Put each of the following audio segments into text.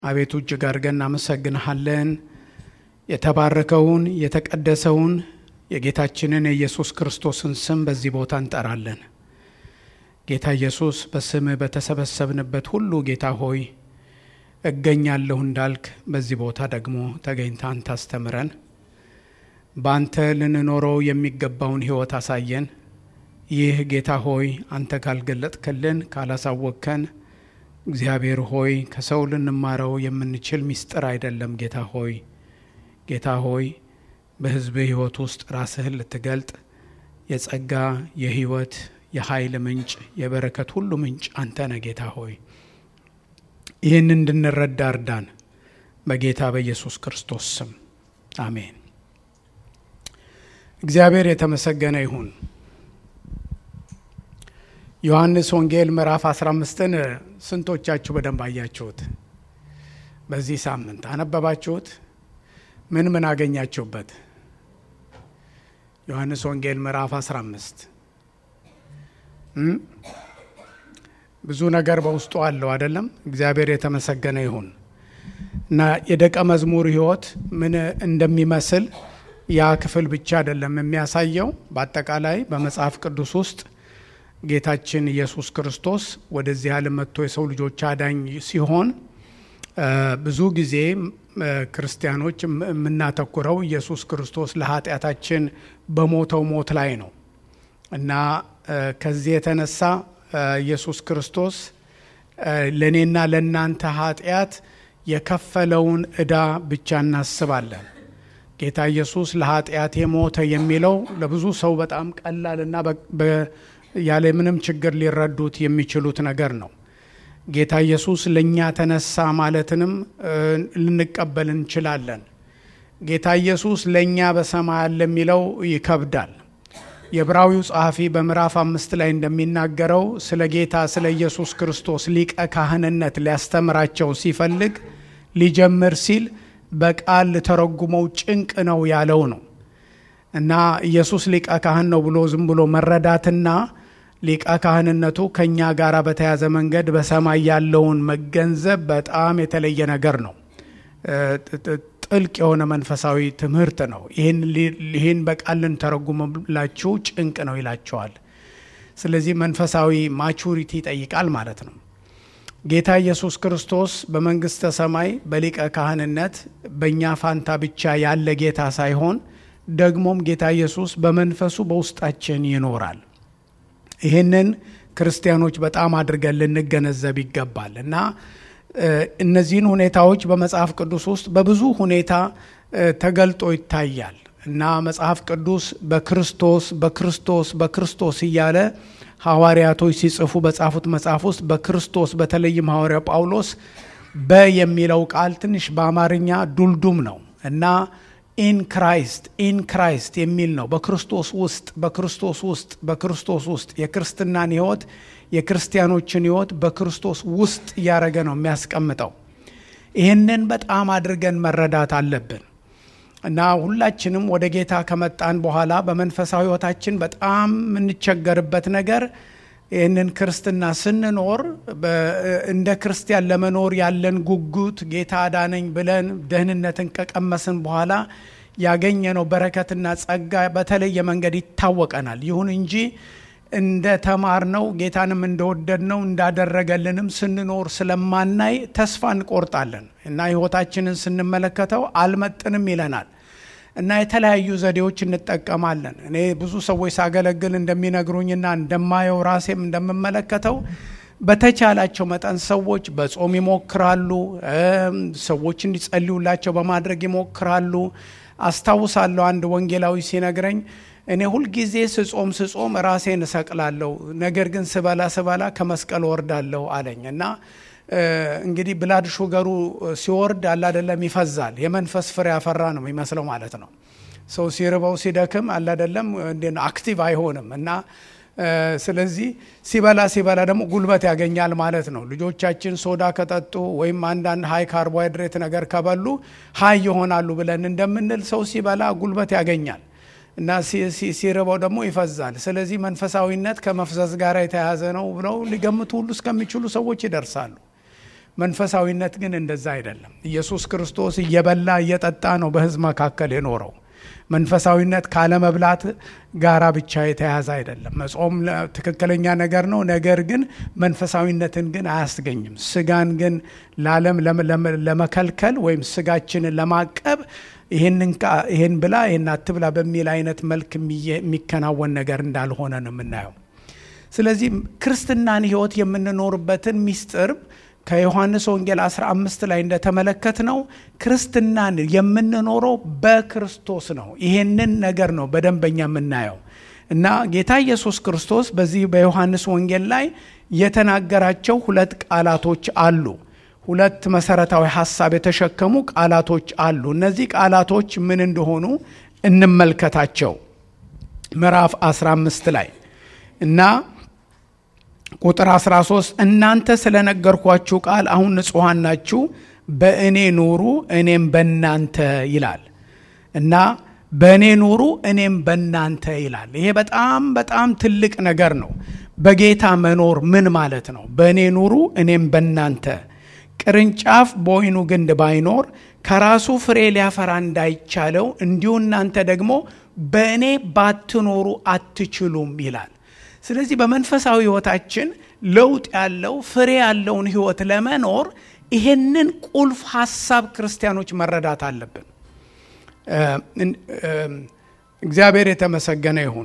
አቤቱ እጅግ አድርገን እናመሰግንሃለን። የተባረከውን የተቀደሰውን የጌታችንን የኢየሱስ ክርስቶስን ስም በዚህ ቦታ እንጠራለን። ጌታ ኢየሱስ በስምህ በተሰበሰብንበት ሁሉ ጌታ ሆይ እገኛለሁ እንዳልክ በዚህ ቦታ ደግሞ ተገኝታ አንተ አስተምረን። በአንተ ልንኖረው የሚገባውን ሕይወት አሳየን። ይህ ጌታ ሆይ አንተ ካልገለጥክልን ካላሳወቅከን እግዚአብሔር ሆይ ከሰው ልንማረው የምንችል ምስጢር አይደለም። ጌታ ሆይ ጌታ ሆይ በሕዝብህ ሕይወት ውስጥ ራስህን ልትገልጥ የጸጋ የሕይወት የኃይል ምንጭ የበረከት ሁሉ ምንጭ አንተ ነህ። ጌታ ሆይ ይህን እንድንረዳ እርዳን። በጌታ በኢየሱስ ክርስቶስ ስም አሜን። እግዚአብሔር የተመሰገነ ይሁን። ዮሐንስ ወንጌል ምዕራፍ 15ን ስንቶቻችሁ በደንብ አያችሁት? በዚህ ሳምንት አነበባችሁት? ምን ምን አገኛችሁበት? ዮሐንስ ወንጌል ምዕራፍ 15 ብዙ ነገር በውስጡ አለው አይደለም? እግዚአብሔር የተመሰገነ ይሁን እና የደቀ መዝሙር ሕይወት ምን እንደሚመስል ያ ክፍል ብቻ አይደለም የሚያሳየው። በአጠቃላይ በመጽሐፍ ቅዱስ ውስጥ ጌታችን ኢየሱስ ክርስቶስ ወደዚህ ዓለም መጥቶ የሰው ልጆች አዳኝ ሲሆን ብዙ ጊዜ ክርስቲያኖች የምናተኩረው ኢየሱስ ክርስቶስ ለኃጢአታችን በሞተው ሞት ላይ ነው እና ከዚህ የተነሳ ኢየሱስ ክርስቶስ ለእኔና ለእናንተ ኃጢአት የከፈለውን ዕዳ ብቻ እናስባለን። ጌታ ኢየሱስ ለኃጢአት የሞተ የሚለው ለብዙ ሰው በጣም ቀላልና ያለ ምንም ችግር ሊረዱት የሚችሉት ነገር ነው። ጌታ ኢየሱስ ለእኛ ተነሳ ማለትንም ልንቀበል እንችላለን። ጌታ ኢየሱስ ለእኛ በሰማይ አለ የሚለው ይከብዳል። የዕብራዊው ጸሐፊ በምዕራፍ አምስት ላይ እንደሚናገረው ስለ ጌታ ስለ ኢየሱስ ክርስቶስ ሊቀ ካህንነት ሊያስተምራቸው ሲፈልግ ሊጀምር ሲል በቃል ልተረጉመው ጭንቅ ነው ያለው ነው እና ኢየሱስ ሊቀ ካህን ነው ብሎ ዝም ብሎ መረዳትና ሊቀ ካህንነቱ ከእኛ ጋር በተያዘ መንገድ በሰማይ ያለውን መገንዘብ በጣም የተለየ ነገር ነው። ጥልቅ የሆነ መንፈሳዊ ትምህርት ነው። ይህን በቃል ልንተረጉምላችሁ ጭንቅ ነው ይላቸዋል። ስለዚህ መንፈሳዊ ማቹሪቲ ይጠይቃል ማለት ነው። ጌታ ኢየሱስ ክርስቶስ በመንግሥተ ሰማይ በሊቀ ካህንነት በእኛ ፋንታ ብቻ ያለ ጌታ ሳይሆን ደግሞም ጌታ ኢየሱስ በመንፈሱ በውስጣችን ይኖራል። ይህንን ክርስቲያኖች በጣም አድርገን ልንገነዘብ ይገባል እና እነዚህን ሁኔታዎች በመጽሐፍ ቅዱስ ውስጥ በብዙ ሁኔታ ተገልጦ ይታያል እና መጽሐፍ ቅዱስ በክርስቶስ በክርስቶስ በክርስቶስ እያለ ሐዋርያቶች ሲጽፉ በጻፉት መጽሐፍ ውስጥ በክርስቶስ በተለይም ሐዋርያው ጳውሎስ በ የሚለው ቃል ትንሽ በአማርኛ ዱልዱም ነው እና ኢን ክራይስት ኢን ክራይስት የሚል ነው። በክርስቶስ ውስጥ በክርስቶስ ውስጥ በክርስቶስ ውስጥ የክርስትናን ሕይወት የክርስቲያኖችን ሕይወት በክርስቶስ ውስጥ እያደረገ ነው የሚያስቀምጠው። ይህንን በጣም አድርገን መረዳት አለብን እና ሁላችንም ወደ ጌታ ከመጣን በኋላ በመንፈሳዊ ሕይወታችን በጣም የምንቸገርበት ነገር ይህንን ክርስትና ስንኖር እንደ ክርስቲያን ለመኖር ያለን ጉጉት ጌታ አዳነኝ ብለን ደህንነትን ከቀመስን በኋላ ያገኘነው በረከትና ጸጋ በተለየ መንገድ ይታወቀናል። ይሁን እንጂ እንደ ተማርነው ጌታንም እንደወደድነው እንዳደረገልንም ስንኖር ስለማናይ ተስፋ እንቆርጣለን እና ሕይወታችንን ስንመለከተው አልመጥንም ይለናል እና የተለያዩ ዘዴዎች እንጠቀማለን። እኔ ብዙ ሰዎች ሳገለግል እንደሚነግሩኝና እንደማየው ራሴም እንደምመለከተው በተቻላቸው መጠን ሰዎች በጾም ይሞክራሉ። ሰዎች እንዲጸልዩላቸው በማድረግ ይሞክራሉ። አስታውሳለሁ አንድ ወንጌላዊ ሲነግረኝ እኔ ሁልጊዜ ስጾም ስጾም ራሴን እሰቅላለሁ፣ ነገር ግን ስበላ ስበላ ከመስቀል ወርዳለሁ አለኝ እና እንግዲህ ብላድ ሹገሩ ሲወርድ አላደለም ይፈዛል። የመንፈስ ፍሬ ያፈራ ነው የሚመስለው ማለት ነው። ሰው ሲርበው ሲደክም አላደለም አክቲቭ አይሆንም እና ስለዚህ ሲበላ ሲበላ ደግሞ ጉልበት ያገኛል ማለት ነው። ልጆቻችን ሶዳ ከጠጡ ወይም አንዳንድ ሀይ ካርቦሃይድሬት ነገር ከበሉ ሀይ ይሆናሉ ብለን እንደምንል ሰው ሲበላ ጉልበት ያገኛል እና ሲርበው ደግሞ ይፈዛል። ስለዚህ መንፈሳዊነት ከመፍዘዝ ጋር የተያያዘ ነው ብለው ሊገምቱ ሁሉ እስከሚችሉ ሰዎች ይደርሳሉ። መንፈሳዊነት ግን እንደዛ አይደለም። ኢየሱስ ክርስቶስ እየበላ እየጠጣ ነው በሕዝብ መካከል የኖረው። መንፈሳዊነት ካለመብላት ጋራ ብቻ የተያዘ አይደለም። መጾም ትክክለኛ ነገር ነው። ነገር ግን መንፈሳዊነትን ግን አያስገኝም። ስጋን ግን ለዓለም ለመከልከል ወይም ስጋችንን ለማቀብ ይህን ብላ ይህን አትብላ በሚል አይነት መልክ የሚከናወን ነገር እንዳልሆነ ነው የምናየው። ስለዚህ ክርስትናን ሕይወት የምንኖርበትን ሚስጥር ከዮሐንስ ወንጌል 15 ላይ እንደተመለከት ነው ክርስትናን የምንኖረው በክርስቶስ ነው። ይሄንን ነገር ነው በደንበኛ የምናየው እና ጌታ ኢየሱስ ክርስቶስ በዚህ በዮሐንስ ወንጌል ላይ የተናገራቸው ሁለት ቃላቶች አሉ። ሁለት መሰረታዊ ሀሳብ የተሸከሙ ቃላቶች አሉ። እነዚህ ቃላቶች ምን እንደሆኑ እንመልከታቸው። ምዕራፍ 15 ላይ እና ቁጥር 13 እናንተ ስለነገርኳችሁ ቃል አሁን ንጹሐን ናችሁ፣ በእኔ ኑሩ እኔም በእናንተ ይላል እና በእኔ ኑሩ እኔም በእናንተ ይላል። ይሄ በጣም በጣም ትልቅ ነገር ነው። በጌታ መኖር ምን ማለት ነው? በእኔ ኑሩ እኔም በእናንተ ቅርንጫፍ በወይኑ ግንድ ባይኖር ከራሱ ፍሬ ሊያፈራ እንዳይቻለው እንዲሁ እናንተ ደግሞ በእኔ ባትኖሩ አትችሉም ይላል። ስለዚህ በመንፈሳዊ ሕይወታችን ለውጥ ያለው ፍሬ ያለውን ሕይወት ለመኖር ይሄንን ቁልፍ ሀሳብ ክርስቲያኖች መረዳት አለብን። እግዚአብሔር የተመሰገነ ይሁን።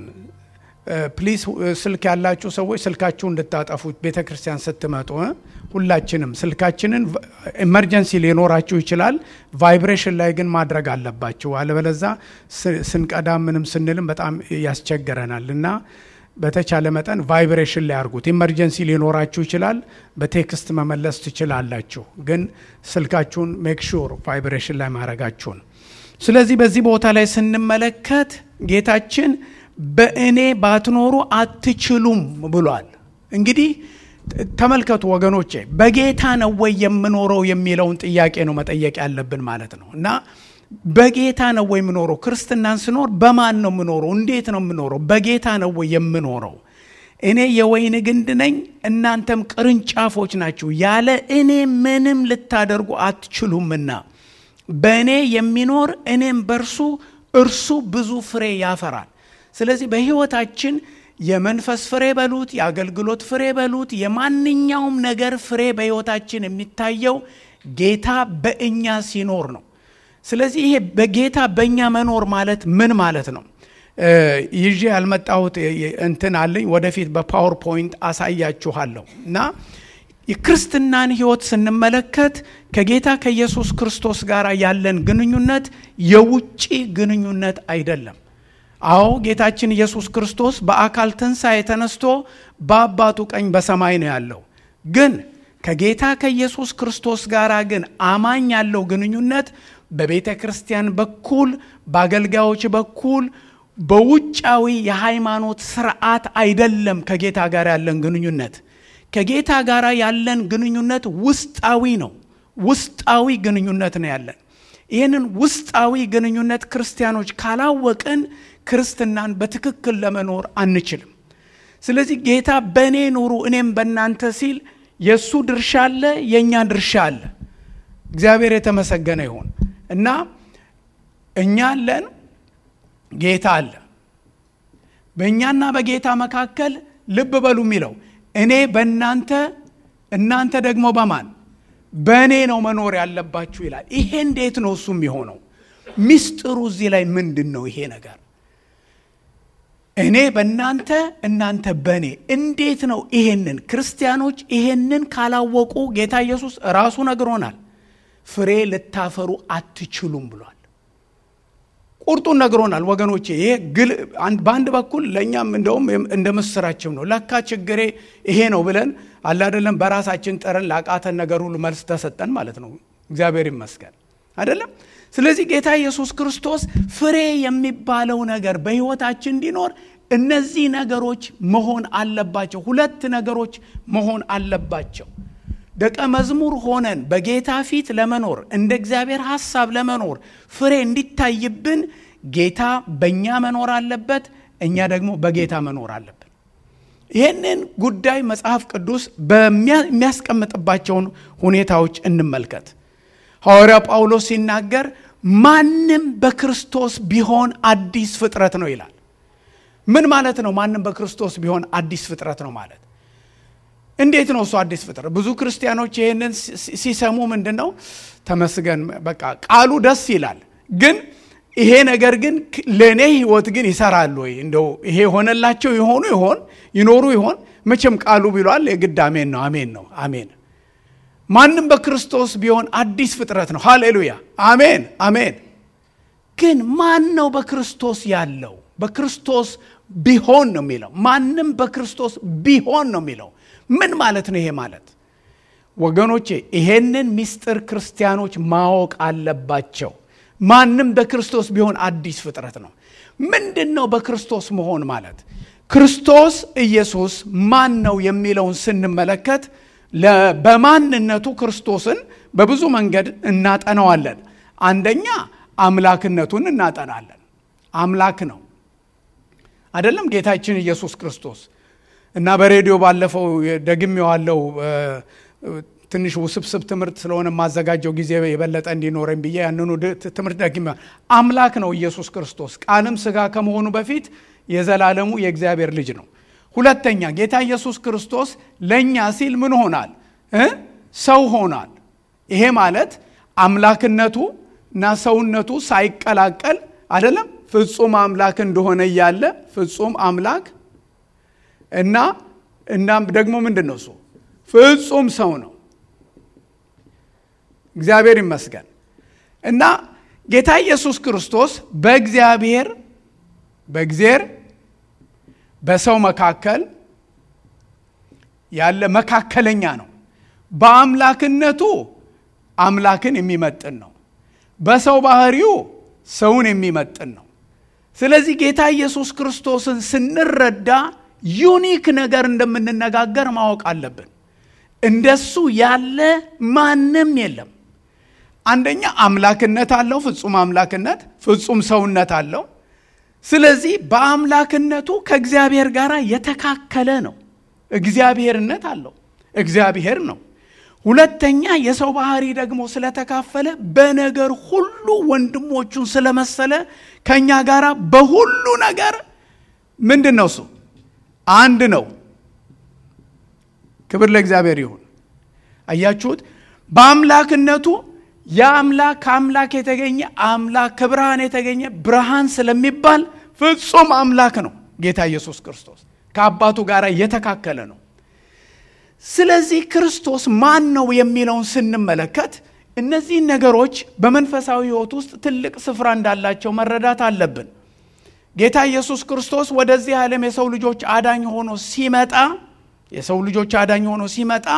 ፕሊስ ስልክ ያላችሁ ሰዎች ስልካችሁ እንድታጠፉ ቤተ ክርስቲያን ስትመጡ ሁላችንም ስልካችንን ኤመርጀንሲ ሊኖራችሁ ይችላል። ቫይብሬሽን ላይ ግን ማድረግ አለባችሁ። አለበለዛ ስንቀዳ ምንም ስንልም በጣም ያስቸግረናል እና በተቻለ መጠን ቫይብሬሽን ላይ አድርጉት። ኢመርጀንሲ ሊኖራችሁ ይችላል። በቴክስት መመለስ ትችላላችሁ፣ ግን ስልካችሁን ሜክ ሹር ቫይብሬሽን ላይ ማድረጋችሁን። ስለዚህ በዚህ ቦታ ላይ ስንመለከት ጌታችን በእኔ ባትኖሩ አትችሉም ብሏል። እንግዲህ ተመልከቱ ወገኖቼ፣ በጌታ ነው ወይ የምኖረው የሚለውን ጥያቄ ነው መጠየቅ ያለብን ማለት ነው እና በጌታ ነው ወይ የምኖረው? ክርስትናን ስኖር በማን ነው የምኖረው? እንዴት ነው የምኖረው? በጌታ ነው ወይ የምኖረው? እኔ የወይን ግንድ ነኝ፣ እናንተም ቅርንጫፎች ናችሁ። ያለ እኔ ምንም ልታደርጉ አትችሉምና በእኔ የሚኖር እኔም በእርሱ እርሱ ብዙ ፍሬ ያፈራል። ስለዚህ በሕይወታችን የመንፈስ ፍሬ በሉት፣ የአገልግሎት ፍሬ በሉት፣ የማንኛውም ነገር ፍሬ በሕይወታችን የሚታየው ጌታ በእኛ ሲኖር ነው። ስለዚህ ይሄ በጌታ በእኛ መኖር ማለት ምን ማለት ነው? ይዤ ያልመጣሁት እንትን አለኝ። ወደፊት በፓወርፖይንት አሳያችኋለሁ እና የክርስትናን ሕይወት ስንመለከት ከጌታ ከኢየሱስ ክርስቶስ ጋር ያለን ግንኙነት የውጭ ግንኙነት አይደለም። አዎ ጌታችን ኢየሱስ ክርስቶስ በአካል ትንሣኤ ተነስቶ በአባቱ ቀኝ በሰማይ ነው ያለው። ግን ከጌታ ከኢየሱስ ክርስቶስ ጋር ግን አማኝ ያለው ግንኙነት በቤተ ክርስቲያን በኩል በአገልጋዮች በኩል በውጫዊ የሃይማኖት ስርዓት አይደለም። ከጌታ ጋር ያለን ግንኙነት ከጌታ ጋር ያለን ግንኙነት ውስጣዊ ነው። ውስጣዊ ግንኙነት ነው ያለን። ይህንን ውስጣዊ ግንኙነት ክርስቲያኖች ካላወቅን ክርስትናን በትክክል ለመኖር አንችልም። ስለዚህ ጌታ በእኔ ኑሩ እኔም በእናንተ ሲል የእሱ ድርሻ አለ፣ የእኛ ድርሻ አለ። እግዚአብሔር የተመሰገነ ይሁን እና እኛ አለን፣ ጌታ አለ። በእኛና በጌታ መካከል ልብ በሉ የሚለው እኔ በእናንተ እናንተ ደግሞ በማን በእኔ ነው መኖር ያለባችሁ ይላል። ይሄ እንዴት ነው እሱ የሚሆነው? ሚስጥሩ እዚህ ላይ ምንድን ነው? ይሄ ነገር እኔ በእናንተ እናንተ በእኔ እንዴት ነው? ይሄንን ክርስቲያኖች ይሄንን ካላወቁ ጌታ ኢየሱስ ራሱ ነግሮናል። ፍሬ ልታፈሩ አትችሉም ብሏል። ቁርጡን ነግሮናል ወገኖቼ። ይሄ በአንድ በኩል ለእኛም እንደውም እንደ ምስራችም ነው። ለካ ችግሬ ይሄ ነው ብለን አላደለም በራሳችን ጥረን ላቃተን ነገር ሁሉ መልስ ተሰጠን ማለት ነው። እግዚአብሔር ይመስገን አይደለም። ስለዚህ ጌታ ኢየሱስ ክርስቶስ ፍሬ የሚባለው ነገር በሕይወታችን እንዲኖር እነዚህ ነገሮች መሆን አለባቸው። ሁለት ነገሮች መሆን አለባቸው። ደቀ መዝሙር ሆነን በጌታ ፊት ለመኖር እንደ እግዚአብሔር ሐሳብ ለመኖር ፍሬ እንዲታይብን ጌታ በእኛ መኖር አለበት፣ እኛ ደግሞ በጌታ መኖር አለብን። ይህንን ጉዳይ መጽሐፍ ቅዱስ በሚያስቀምጥባቸውን ሁኔታዎች እንመልከት። ሐዋርያ ጳውሎስ ሲናገር ማንም በክርስቶስ ቢሆን አዲስ ፍጥረት ነው ይላል። ምን ማለት ነው? ማንም በክርስቶስ ቢሆን አዲስ ፍጥረት ነው ማለት እንዴት ነው? እሱ አዲስ ፍጥረት ብዙ ክርስቲያኖች ይህንን ሲሰሙ ምንድን ነው ተመስገን፣ በቃ ቃሉ ደስ ይላል፣ ግን ይሄ ነገር ግን ለእኔ ህይወት ግን ይሰራል ወይ? እንደው ይሄ የሆነላቸው የሆኑ ይሆን ይኖሩ ይሆን? መቼም ቃሉ ቢሏል የግድ አሜን ነው። አሜን ነው። አሜን ማንም በክርስቶስ ቢሆን አዲስ ፍጥረት ነው። ሃሌሉያ አሜን አሜን። ግን ማን ነው በክርስቶስ ያለው? በክርስቶስ ቢሆን ነው የሚለው። ማንም በክርስቶስ ቢሆን ነው የሚለው። ምን ማለት ነው ይሄ ማለት? ወገኖቼ ይሄንን ምስጢር ክርስቲያኖች ማወቅ አለባቸው። ማንም በክርስቶስ ቢሆን አዲስ ፍጥረት ነው። ምንድን ነው በክርስቶስ መሆን ማለት? ክርስቶስ ኢየሱስ ማን ነው የሚለውን ስንመለከት በማንነቱ ክርስቶስን በብዙ መንገድ እናጠናዋለን። አንደኛ አምላክነቱን እናጠናለን። አምላክ ነው አይደለም ጌታችን ኢየሱስ ክርስቶስ እና በሬዲዮ ባለፈው ደግሜዋለሁ። ትንሽ ውስብስብ ትምህርት ስለሆነ የማዘጋጀው ጊዜ የበለጠ እንዲኖረኝ ብዬ ያንኑ ትምህርት ደግሜ አምላክ ነው ኢየሱስ ክርስቶስ ቃልም ስጋ ከመሆኑ በፊት የዘላለሙ የእግዚአብሔር ልጅ ነው። ሁለተኛ ጌታ ኢየሱስ ክርስቶስ ለእኛ ሲል ምን ሆናል? ሰው ሆናል። ይሄ ማለት አምላክነቱ እና ሰውነቱ ሳይቀላቀል አይደለም ፍጹም አምላክ እንደሆነ እያለ ፍጹም አምላክ እና እናም ደግሞ ምንድን ነው እሱ ፍጹም ሰው ነው። እግዚአብሔር ይመስገን እና ጌታ ኢየሱስ ክርስቶስ በእግዚአብሔር በእግዚአብሔር በሰው መካከል ያለ መካከለኛ ነው። በአምላክነቱ አምላክን የሚመጥን ነው። በሰው ባህሪው ሰውን የሚመጥን ነው። ስለዚህ ጌታ ኢየሱስ ክርስቶስን ስንረዳ ዩኒክ ነገር እንደምንነጋገር ማወቅ አለብን። እንደሱ ያለ ማንም የለም። አንደኛ አምላክነት አለው፣ ፍጹም አምላክነት፣ ፍጹም ሰውነት አለው። ስለዚህ በአምላክነቱ ከእግዚአብሔር ጋር የተካከለ ነው። እግዚአብሔርነት አለው፣ እግዚአብሔር ነው። ሁለተኛ የሰው ባህሪ ደግሞ ስለተካፈለ በነገር ሁሉ ወንድሞቹን ስለመሰለ ከእኛ ጋር በሁሉ ነገር ምንድን ነው እሱ አንድ ነው። ክብር ለእግዚአብሔር ይሁን። አያችሁት? በአምላክነቱ የአምላክ ከአምላክ የተገኘ አምላክ ከብርሃን የተገኘ ብርሃን ስለሚባል ፍጹም አምላክ ነው። ጌታ ኢየሱስ ክርስቶስ ከአባቱ ጋር የተካከለ ነው። ስለዚህ ክርስቶስ ማን ነው የሚለውን ስንመለከት እነዚህን ነገሮች በመንፈሳዊ ሕይወት ውስጥ ትልቅ ስፍራ እንዳላቸው መረዳት አለብን። ጌታ ኢየሱስ ክርስቶስ ወደዚህ ዓለም የሰው ልጆች አዳኝ ሆኖ ሲመጣ የሰው ልጆች አዳኝ ሆኖ ሲመጣ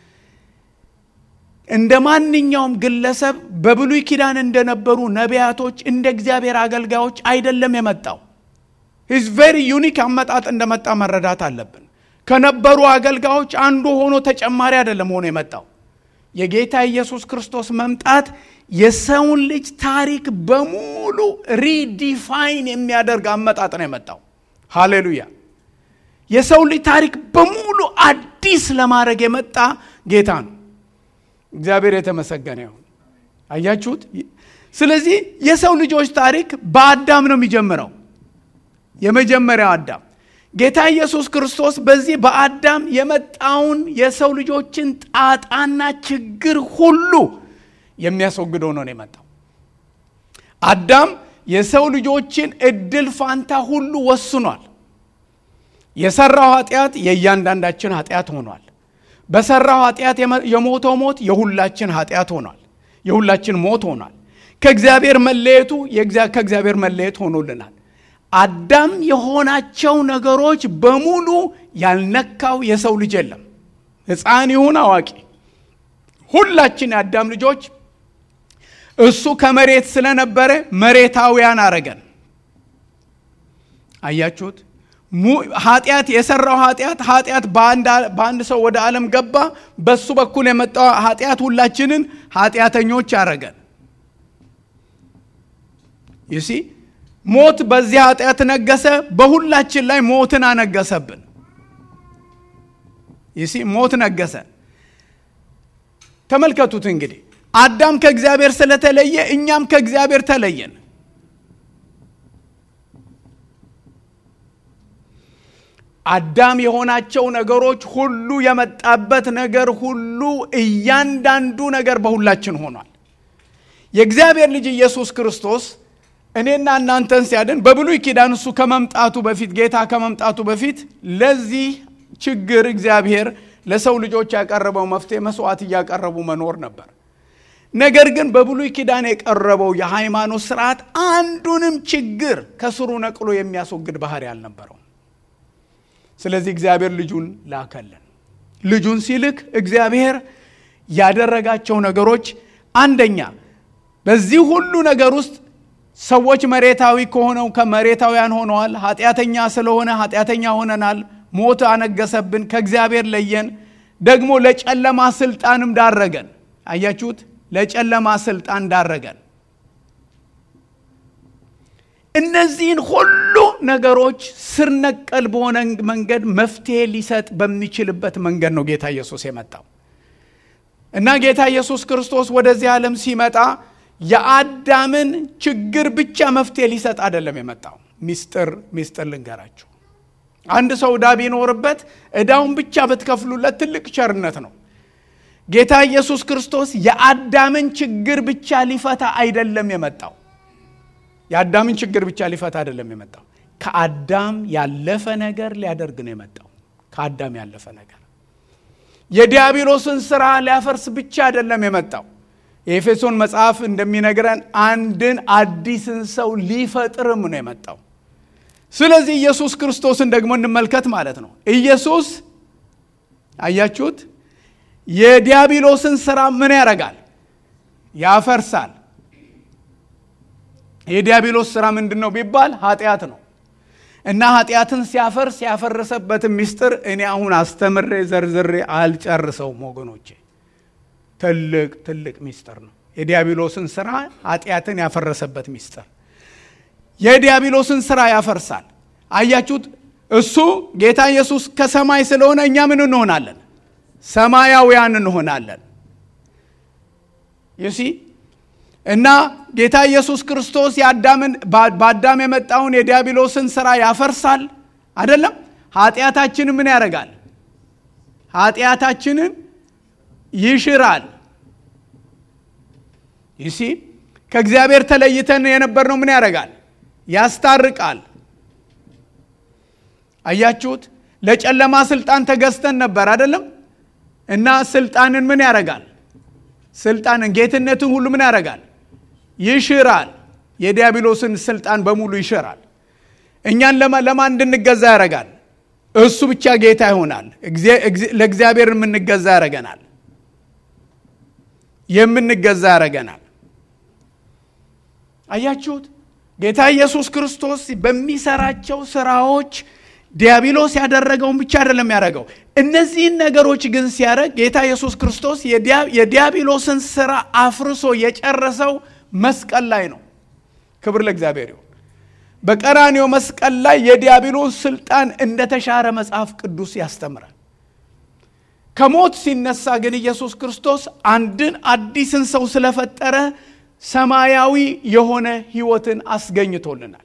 እንደ ማንኛውም ግለሰብ በብሉይ ኪዳን እንደነበሩ ነቢያቶች እንደ እግዚአብሔር አገልጋዮች አይደለም የመጣው። ሂዝ ቬሪ ዩኒክ አመጣጥ እንደመጣ መረዳት አለብን። ከነበሩ አገልጋዮች አንዱ ሆኖ ተጨማሪ አይደለም ሆኖ የመጣው። የጌታ ኢየሱስ ክርስቶስ መምጣት የሰውን ልጅ ታሪክ በሙሉ ሪዲፋይን የሚያደርግ አመጣጥ ነው የመጣው። ሃሌሉያ! የሰው ልጅ ታሪክ በሙሉ አዲስ ለማድረግ የመጣ ጌታ ነው። እግዚአብሔር የተመሰገነ ይሁን። አያችሁት? ስለዚህ የሰው ልጆች ታሪክ በአዳም ነው የሚጀምረው። የመጀመሪያው አዳም ጌታ ኢየሱስ ክርስቶስ በዚህ በአዳም የመጣውን የሰው ልጆችን ጣጣና ችግር ሁሉ የሚያስወግደው ነው የመጣው። አዳም የሰው ልጆችን እድል ፋንታ ሁሉ ወስኗል። የሰራው ኃጢአት የእያንዳንዳችን ኃጢአት ሆኗል። በሰራው ኃጢአት የሞተው ሞት የሁላችን ኃጢአት ሆኗል። የሁላችን ሞት ሆኗል። ከእግዚአብሔር መለየቱ ከእግዚአብሔር መለየት ሆኖልናል። አዳም የሆናቸው ነገሮች በሙሉ ያልነካው የሰው ልጅ የለም። ሕፃን ይሁን አዋቂ፣ ሁላችን የአዳም ልጆች እሱ ከመሬት ስለነበረ መሬታውያን አረገን። አያችሁት? ኃጢአት የሰራው ኃጢአት ኃጢአት በአንድ ሰው ወደ ዓለም ገባ። በሱ በኩል የመጣው ኃጢአት ሁላችንን ኃጢአተኞች አረገን። ይሲ ሞት በዚህ ኃጢአት ነገሰ። በሁላችን ላይ ሞትን አነገሰብን። ይሲ ሞት ነገሰ። ተመልከቱት እንግዲህ አዳም ከእግዚአብሔር ስለተለየ እኛም ከእግዚአብሔር ተለየን። አዳም የሆናቸው ነገሮች ሁሉ የመጣበት ነገር ሁሉ እያንዳንዱ ነገር በሁላችን ሆኗል። የእግዚአብሔር ልጅ ኢየሱስ ክርስቶስ እኔና እናንተን ሲያድን በብሉይ ኪዳን እሱ ከመምጣቱ በፊት ጌታ ከመምጣቱ በፊት ለዚህ ችግር እግዚአብሔር ለሰው ልጆች ያቀረበው መፍትሄ መስዋዕት እያቀረቡ መኖር ነበር። ነገር ግን በብሉይ ኪዳን የቀረበው የሃይማኖት ስርዓት አንዱንም ችግር ከስሩ ነቅሎ የሚያስወግድ ባህሪ አልነበረው። ስለዚህ እግዚአብሔር ልጁን ላከልን። ልጁን ሲልክ እግዚአብሔር ያደረጋቸው ነገሮች አንደኛ በዚህ ሁሉ ነገር ውስጥ ሰዎች መሬታዊ ከሆነው ከመሬታውያን ሆነዋል። ኃጢአተኛ ስለሆነ ኃጢአተኛ ሆነናል። ሞት አነገሰብን፣ ከእግዚአብሔር ለየን። ደግሞ ለጨለማ ስልጣንም ዳረገን። አያችሁት? ለጨለማ ስልጣን ዳረገን። እነዚህን ሁሉ ነገሮች ስር ነቀል በሆነ መንገድ መፍትሄ ሊሰጥ በሚችልበት መንገድ ነው ጌታ ኢየሱስ የመጣው እና ጌታ ኢየሱስ ክርስቶስ ወደዚህ ዓለም ሲመጣ የአዳምን ችግር ብቻ መፍትሄ ሊሰጥ አይደለም የመጣው። ሚስጥር ሚስጥር ልንገራችሁ። አንድ ሰው ዕዳ ቢኖርበት ዕዳውን ብቻ ብትከፍሉለት ትልቅ ቸርነት ነው። ጌታ ኢየሱስ ክርስቶስ የአዳምን ችግር ብቻ ሊፈታ አይደለም የመጣው። የአዳምን ችግር ብቻ ሊፈታ አይደለም የመጣው። ከአዳም ያለፈ ነገር ሊያደርግ ነው የመጣው። ከአዳም ያለፈ ነገር የዲያብሎስን ስራ ሊያፈርስ ብቻ አይደለም የመጣው። የኤፌሶን መጽሐፍ እንደሚነግረን አንድን አዲስን ሰው ሊፈጥርም ነው የመጣው። ስለዚህ ኢየሱስ ክርስቶስን ደግሞ እንመልከት ማለት ነው። ኢየሱስ አያችሁት፣ የዲያብሎስን ስራ ምን ያደርጋል? ያፈርሳል። የዲያብሎስ ስራ ምንድን ነው ቢባል ኃጢአት ነው እና ኃጢአትን ሲያፈርስ ያፈረሰበትን ምስጢር እኔ አሁን አስተምሬ ዘርዝሬ አልጨርሰውም ወገኖቼ። ትልቅ ትልቅ ምስጢር ነው። የዲያብሎስን ስራ ኃጢአትን ያፈረሰበት ምስጢር የዲያብሎስን ስራ ያፈርሳል። አያችሁት? እሱ ጌታ ኢየሱስ ከሰማይ ስለሆነ እኛ ምን እንሆናለን? ሰማያውያን እንሆናለን። ዩሲ እና ጌታ ኢየሱስ ክርስቶስ የአዳምን በአዳም የመጣውን የዲያብሎስን ስራ ያፈርሳል አይደለም። ኃጢአታችንን ምን ያደርጋል? ኃጢአታችንን ይሽራል። ይሲ ከእግዚአብሔር ተለይተን የነበርነው ምን ያደርጋል? ያስታርቃል። አያችሁት? ለጨለማ ስልጣን ተገዝተን ነበር አይደለም። እና ስልጣንን ምን ያደርጋል? ስልጣንን ጌትነትን ሁሉ ምን ያደርጋል? ይሽራል። የዲያብሎስን ስልጣን በሙሉ ይሽራል። እኛን ለማን እንድንገዛ ያደርጋል? እሱ ብቻ ጌታ ይሆናል። ለእግዚአብሔር የምንገዛ ያደርገናል። የምንገዛ ያደርገናል። አያችሁት? ጌታ ኢየሱስ ክርስቶስ በሚሰራቸው ስራዎች ዲያብሎስ ያደረገውን ብቻ አይደለም ያደረገው። እነዚህን ነገሮች ግን ሲያደርግ ጌታ ኢየሱስ ክርስቶስ የዲያብሎስን ስራ አፍርሶ የጨረሰው መስቀል ላይ ነው። ክብር ለእግዚአብሔር ይሁን። በቀራንዮ መስቀል ላይ የዲያብሎስ ስልጣን እንደተሻረ መጽሐፍ ቅዱስ ያስተምራል። ከሞት ሲነሳ ግን ኢየሱስ ክርስቶስ አንድን አዲስን ሰው ስለፈጠረ ሰማያዊ የሆነ ሕይወትን አስገኝቶልናል።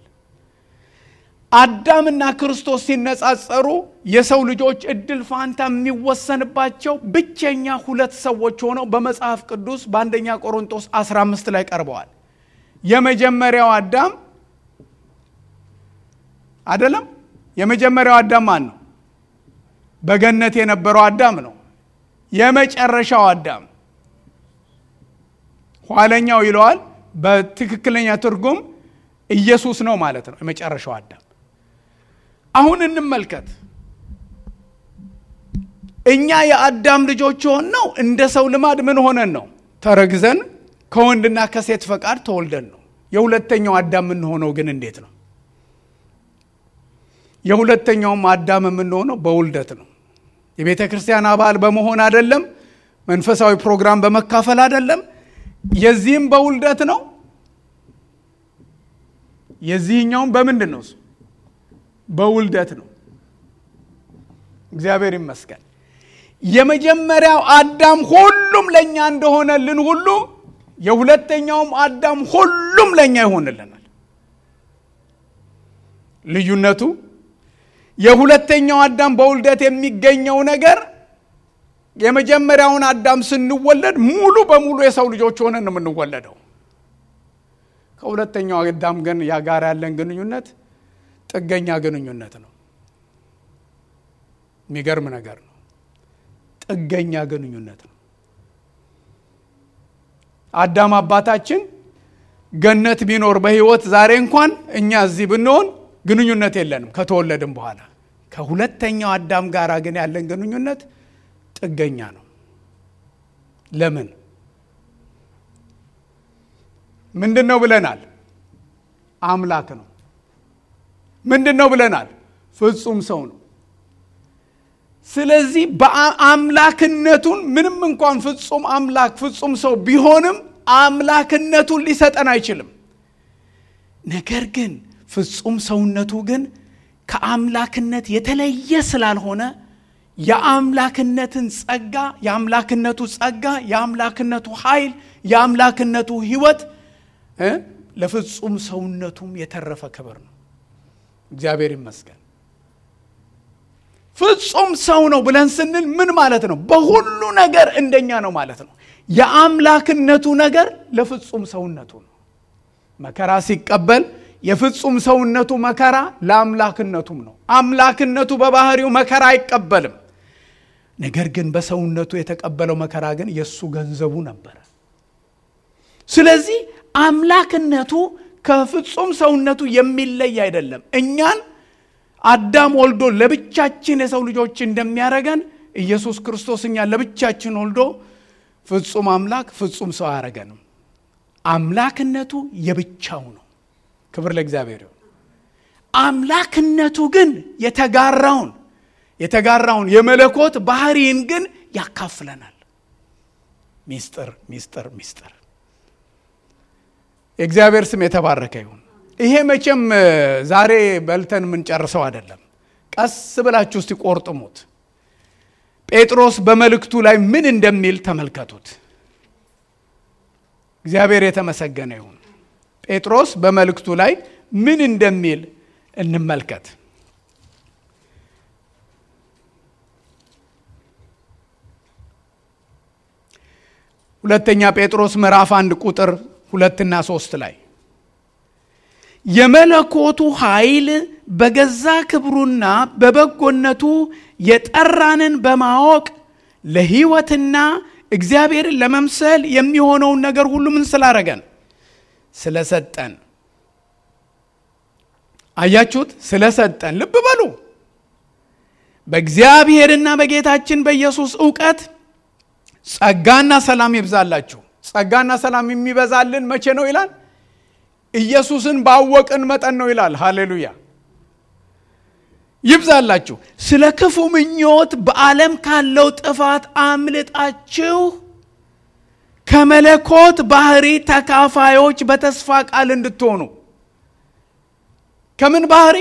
አዳምና ክርስቶስ ሲነጻጸሩ የሰው ልጆች እድል ፋንታ የሚወሰንባቸው ብቸኛ ሁለት ሰዎች ሆነው በመጽሐፍ ቅዱስ በአንደኛ ቆሮንቶስ 15 ላይ ቀርበዋል። የመጀመሪያው አዳም አይደለም። የመጀመሪያው አዳም ማን ነው? በገነት የነበረው አዳም ነው። የመጨረሻው አዳም ኋለኛው ይለዋል። በትክክለኛ ትርጉም ኢየሱስ ነው ማለት ነው። የመጨረሻው አዳም። አሁን እንመልከት። እኛ የአዳም ልጆች ሆን ነው እንደ ሰው ልማድ ምን ሆነን ነው? ተረግዘን ከወንድና ከሴት ፈቃድ ተወልደን ነው። የሁለተኛው አዳም የምንሆነው ግን እንዴት ነው? የሁለተኛውም አዳም የምንሆነው በውልደት ነው። የቤተ ክርስቲያን አባል በመሆን አይደለም። መንፈሳዊ ፕሮግራም በመካፈል አይደለም። የዚህም በውልደት ነው። የዚህኛውም በምንድን ነው? በውልደት ነው። እግዚአብሔር ይመስገን። የመጀመሪያው አዳም ሁሉም ለእኛ እንደሆነልን ሁሉ የሁለተኛውም አዳም ሁሉም ለእኛ ይሆንልናል። ልዩነቱ የሁለተኛው አዳም በውልደት የሚገኘው ነገር የመጀመሪያውን አዳም ስንወለድ ሙሉ በሙሉ የሰው ልጆች ሆነን ነው የምንወለደው። ከሁለተኛው አዳም ግን ያ ጋር ያለን ግንኙነት ጥገኛ ግንኙነት ነው። የሚገርም ነገር ነው። ጥገኛ ግንኙነት ነው። አዳም አባታችን ገነት ቢኖር በሕይወት ዛሬ እንኳን እኛ እዚህ ብንሆን ግንኙነት የለንም ከተወለድም በኋላ። ከሁለተኛው አዳም ጋር ግን ያለን ግንኙነት ጥገኛ ነው። ለምን? ምንድን ነው ብለናል? አምላክ ነው። ምንድን ነው ብለናል? ፍጹም ሰው ነው። ስለዚህ በአምላክነቱን ምንም እንኳን ፍጹም አምላክ ፍጹም ሰው ቢሆንም አምላክነቱን ሊሰጠን አይችልም። ነገር ግን ፍጹም ሰውነቱ ግን ከአምላክነት የተለየ ስላልሆነ የአምላክነትን ጸጋ የአምላክነቱ ጸጋ የአምላክነቱ ኃይል የአምላክነቱ ሕይወት ለፍጹም ሰውነቱም የተረፈ ክብር ነው። እግዚአብሔር ይመስገን። ፍጹም ሰው ነው ብለን ስንል ምን ማለት ነው? በሁሉ ነገር እንደኛ ነው ማለት ነው። የአምላክነቱ ነገር ለፍጹም ሰውነቱ ነው። መከራ ሲቀበል የፍጹም ሰውነቱ መከራ ለአምላክነቱም ነው። አምላክነቱ በባህሪው መከራ አይቀበልም። ነገር ግን በሰውነቱ የተቀበለው መከራ ግን የእሱ ገንዘቡ ነበረ። ስለዚህ አምላክነቱ ከፍጹም ሰውነቱ የሚለይ አይደለም። እኛን አዳም ወልዶ ለብቻችን የሰው ልጆች እንደሚያደርገን ኢየሱስ ክርስቶስ እኛን ለብቻችን ወልዶ ፍጹም አምላክ ፍጹም ሰው አያረገንም። አምላክነቱ የብቻው ነው። ክብር ለእግዚአብሔር ይሁን። አምላክነቱ ግን የተጋራውን የተጋራውን የመለኮት ባህሪን ግን ያካፍለናል። ሚስጥር ሚስጥር ሚስጥር። የእግዚአብሔር ስም የተባረከ ይሁን። ይሄ መቼም ዛሬ በልተን የምንጨርሰው አይደለም። ቀስ ብላችሁ እስቲ ቆርጥሙት። ጴጥሮስ በመልእክቱ ላይ ምን እንደሚል ተመልከቱት። እግዚአብሔር የተመሰገነ ይሁን። ጴጥሮስ በመልእክቱ ላይ ምን እንደሚል እንመልከት። ሁለተኛ ጴጥሮስ ምዕራፍ አንድ ቁጥር ሁለትና ሶስት ላይ የመለኮቱ ኃይል በገዛ ክብሩና በበጎነቱ የጠራንን በማወቅ ለሕይወትና እግዚአብሔርን ለመምሰል የሚሆነውን ነገር ሁሉ ምን ስላረገን ስለሰጠን። አያችሁት? ስለሰጠን። ልብ በሉ። በእግዚአብሔርና በጌታችን በኢየሱስ እውቀት ጸጋና ሰላም ይብዛላችሁ። ጸጋና ሰላም የሚበዛልን መቼ ነው ይላል? ኢየሱስን ባወቅን መጠን ነው ይላል። ሃሌሉያ ይብዛላችሁ። ስለ ክፉ ምኞት በዓለም ካለው ጥፋት አምልጣችሁ ከመለኮት ባህሪ ተካፋዮች በተስፋ ቃል እንድትሆኑ። ከምን ባህሪ?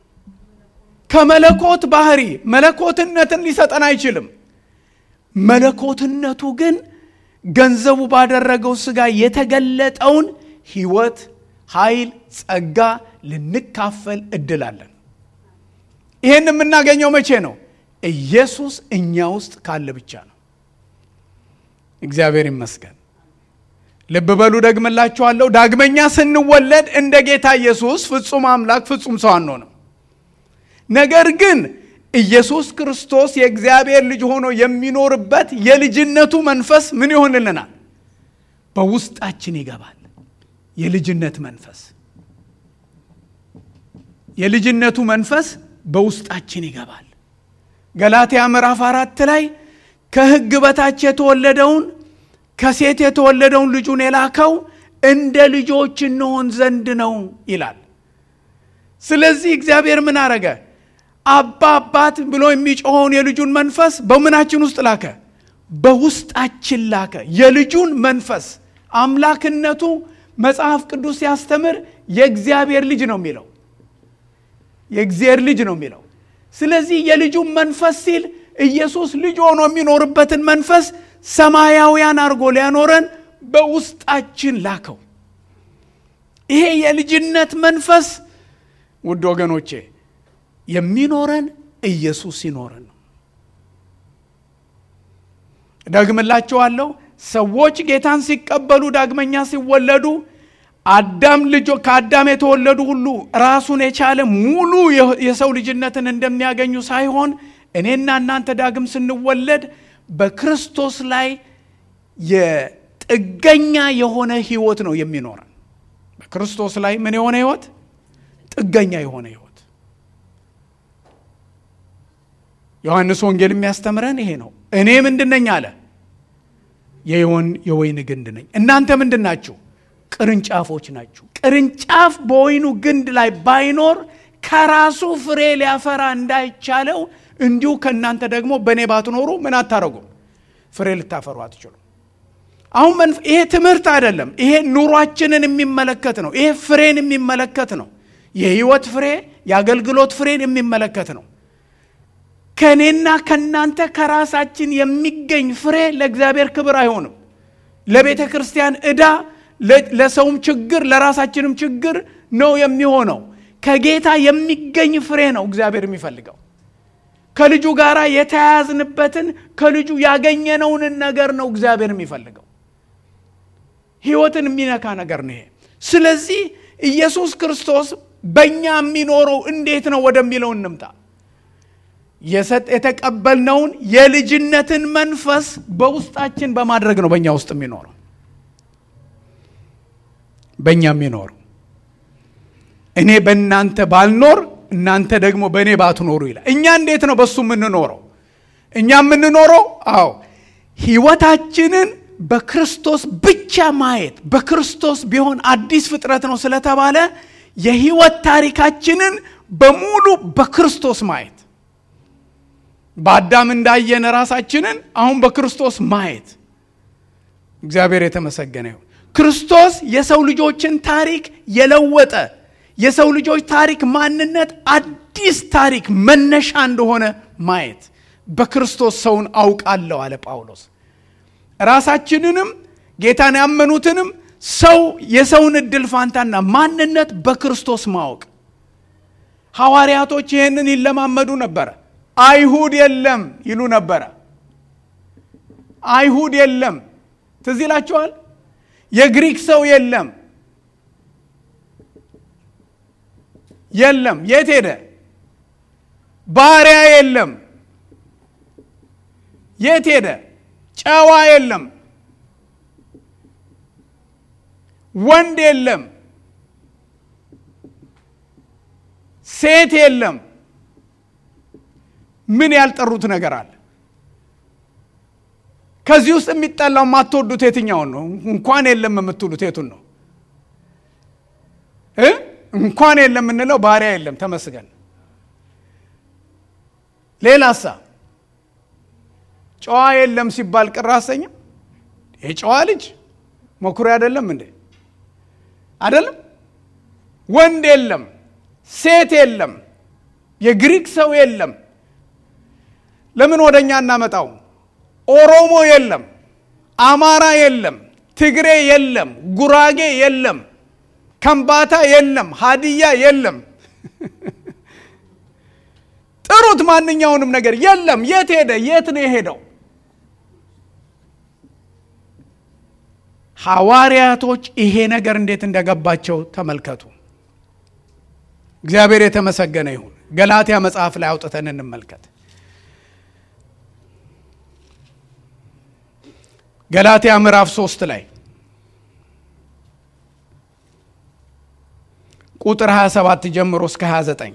ከመለኮት ባህሪ። መለኮትነትን ሊሰጠን አይችልም። መለኮትነቱ ግን ገንዘቡ ባደረገው ሥጋ የተገለጠውን ሕይወት፣ ኃይል፣ ጸጋ ልንካፈል እድላለን። ይህን የምናገኘው መቼ ነው? ኢየሱስ እኛ ውስጥ ካለ ብቻ ነው። እግዚአብሔር ይመስገን። ልብ በሉ፣ ደግምላችኋለሁ። ዳግመኛ ስንወለድ እንደ ጌታ ኢየሱስ ፍጹም አምላክ ፍጹም ሰው አንሆንም። ነገር ግን ኢየሱስ ክርስቶስ የእግዚአብሔር ልጅ ሆኖ የሚኖርበት የልጅነቱ መንፈስ ምን ይሆንልናል? በውስጣችን ይገባል። የልጅነት መንፈስ የልጅነቱ መንፈስ በውስጣችን ይገባል። ገላትያ ምዕራፍ አራት ላይ ከሕግ በታች የተወለደውን ከሴት የተወለደውን ልጁን የላከው እንደ ልጆች እንሆን ዘንድ ነው ይላል። ስለዚህ እግዚአብሔር ምን አረገ? አባ አባት ብሎ የሚጮኸውን የልጁን መንፈስ በምናችን ውስጥ ላከ? በውስጣችን ላከ። የልጁን መንፈስ አምላክነቱ መጽሐፍ ቅዱስ ሲያስተምር የእግዚአብሔር ልጅ ነው የሚለው የእግዚአብሔር ልጅ ነው የሚለው። ስለዚህ የልጁን መንፈስ ሲል ኢየሱስ ልጅ ሆኖ የሚኖርበትን መንፈስ ሰማያውያን አድርጎ ሊያኖረን በውስጣችን ላከው። ይሄ የልጅነት መንፈስ ውድ ወገኖቼ የሚኖረን ኢየሱስ ሲኖረን ነው። ደግምላችኋለሁ። ሰዎች ጌታን ሲቀበሉ ዳግመኛ ሲወለዱ አዳም ልጆ ከአዳም የተወለዱ ሁሉ ራሱን የቻለ ሙሉ የሰው ልጅነትን እንደሚያገኙ ሳይሆን እኔና እናንተ ዳግም ስንወለድ በክርስቶስ ላይ የጥገኛ የሆነ ህይወት ነው የሚኖረን። በክርስቶስ ላይ ምን የሆነ ህይወት? ጥገኛ የሆነ ህይወት። ዮሐንስ ወንጌል የሚያስተምረን ይሄ ነው። እኔ ምንድን ነኝ አለ? የወይን ግንድ ነኝ። እናንተ ምንድን ናችሁ? ቅርንጫፎች ናችሁ። ቅርንጫፍ በወይኑ ግንድ ላይ ባይኖር ከራሱ ፍሬ ሊያፈራ እንዳይቻለው እንዲሁ ከእናንተ ደግሞ በእኔ ባትኖሩ ምን አታረጉም? ፍሬ ልታፈሩ አትችሉም። አሁን ይሄ ትምህርት አይደለም። ይሄ ኑሯችንን የሚመለከት ነው። ይሄ ፍሬን የሚመለከት ነው። የህይወት ፍሬ፣ የአገልግሎት ፍሬን የሚመለከት ነው። ከእኔና ከእናንተ ከራሳችን የሚገኝ ፍሬ ለእግዚአብሔር ክብር አይሆንም። ለቤተ ክርስቲያን ዕዳ፣ ለሰውም ችግር፣ ለራሳችንም ችግር ነው የሚሆነው። ከጌታ የሚገኝ ፍሬ ነው እግዚአብሔር የሚፈልገው። ከልጁ ጋር የተያያዝንበትን ከልጁ ያገኘነውን ነገር ነው እግዚአብሔር የሚፈልገው። ህይወትን የሚነካ ነገር ነው ይሄ። ስለዚህ ኢየሱስ ክርስቶስ በእኛ የሚኖረው እንዴት ነው ወደሚለው እንምጣ። የተቀበልነውን የልጅነትን መንፈስ በውስጣችን በማድረግ ነው በእኛ ውስጥ የሚኖረው በእኛ የሚኖረው እኔ በእናንተ ባልኖር እናንተ ደግሞ በእኔ ባትኖሩ ይላል። እኛ እንዴት ነው በሱ የምንኖረው? እኛ የምንኖረው አዎ ህይወታችንን በክርስቶስ ብቻ ማየት በክርስቶስ ቢሆን አዲስ ፍጥረት ነው ስለተባለ የህይወት ታሪካችንን በሙሉ በክርስቶስ ማየት በአዳም እንዳየን ራሳችንን አሁን በክርስቶስ ማየት እግዚአብሔር የተመሰገነ ይሁን። ክርስቶስ የሰው ልጆችን ታሪክ የለወጠ የሰው ልጆች ታሪክ ማንነት አዲስ ታሪክ መነሻ እንደሆነ ማየት በክርስቶስ ሰውን አውቃለሁ አለ ጳውሎስ። ራሳችንንም ጌታን ያመኑትንም ሰው የሰውን እድል ፋንታና ማንነት በክርስቶስ ማወቅ። ሐዋርያቶች ይህንን ይለማመዱ ነበረ። አይሁድ የለም ይሉ ነበረ። አይሁድ የለም ትዝ ይላችኋል። የግሪክ ሰው የለም የለም። የት ሄደ? ባሪያ የለም። የት ሄደ? ጨዋ የለም። ወንድ የለም። ሴት የለም። ምን ያልጠሩት ነገር አለ? ከዚህ ውስጥ የሚጠላው የማትወዱት የትኛውን ነው? እንኳን የለም የምትሉት የቱን ነው? እንኳን የለም የምንለው ባሪያ የለም፣ ተመስገን። ሌላሳ ጨዋ የለም ሲባል ቅር አሰኝም? የጨዋ ልጅ መኩሪያ አይደለም እንዴ? አይደለም። ወንድ የለም፣ ሴት የለም፣ የግሪክ ሰው የለም። ለምን ወደ እኛ እናመጣው? ኦሮሞ የለም፣ አማራ የለም፣ ትግሬ የለም፣ ጉራጌ የለም፣ ከምባታ የለም፣ ሀዲያ የለም። ጥሩት፣ ማንኛውንም ነገር የለም። የት ሄደ? የት ነው የሄደው? ሐዋርያቶች ይሄ ነገር እንዴት እንደገባቸው ተመልከቱ። እግዚአብሔር የተመሰገነ ይሁን። ገላትያ መጽሐፍ ላይ አውጥተን እንመልከት። ገላትያ ምዕራፍ ሶስት ላይ ቁጥር 27 ጀምሮ እስከ 29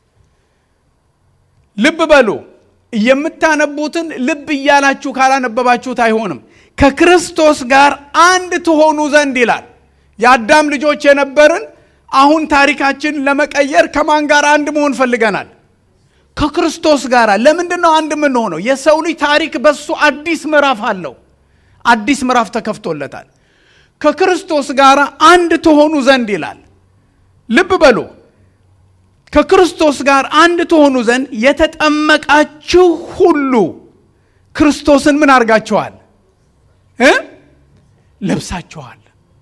ልብ በሉ። የምታነቡትን ልብ እያላችሁ ካላነበባችሁት አይሆንም። ከክርስቶስ ጋር አንድ ትሆኑ ዘንድ ይላል። የአዳም ልጆች የነበርን አሁን ታሪካችን ለመቀየር ከማን ጋር አንድ መሆን ፈልገናል? ከክርስቶስ ጋር። ለምንድን ነው አንድ የምንሆነው? የሰው ልጅ ታሪክ በሱ አዲስ ምዕራፍ አለው። አዲስ ምዕራፍ ተከፍቶለታል። ከክርስቶስ ጋር አንድ ትሆኑ ዘንድ ይላል። ልብ በሉ። ከክርስቶስ ጋር አንድ ትሆኑ ዘንድ የተጠመቃችሁ ሁሉ ክርስቶስን ምን አድርጋችኋል እ ለብሳችኋል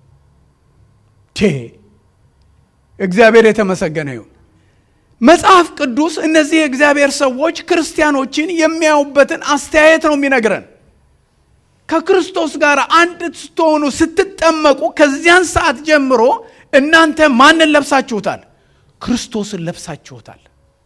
ቴ እግዚአብሔር የተመሰገነ ይሁን መጽሐፍ ቅዱስ እነዚህ የእግዚአብሔር ሰዎች ክርስቲያኖችን የሚያዩበትን አስተያየት ነው የሚነግረን ከክርስቶስ ጋር አንድ ስትሆኑ ስትጠመቁ ከዚያን ሰዓት ጀምሮ እናንተ ማንን ለብሳችሁታል ክርስቶስን ለብሳችሁታል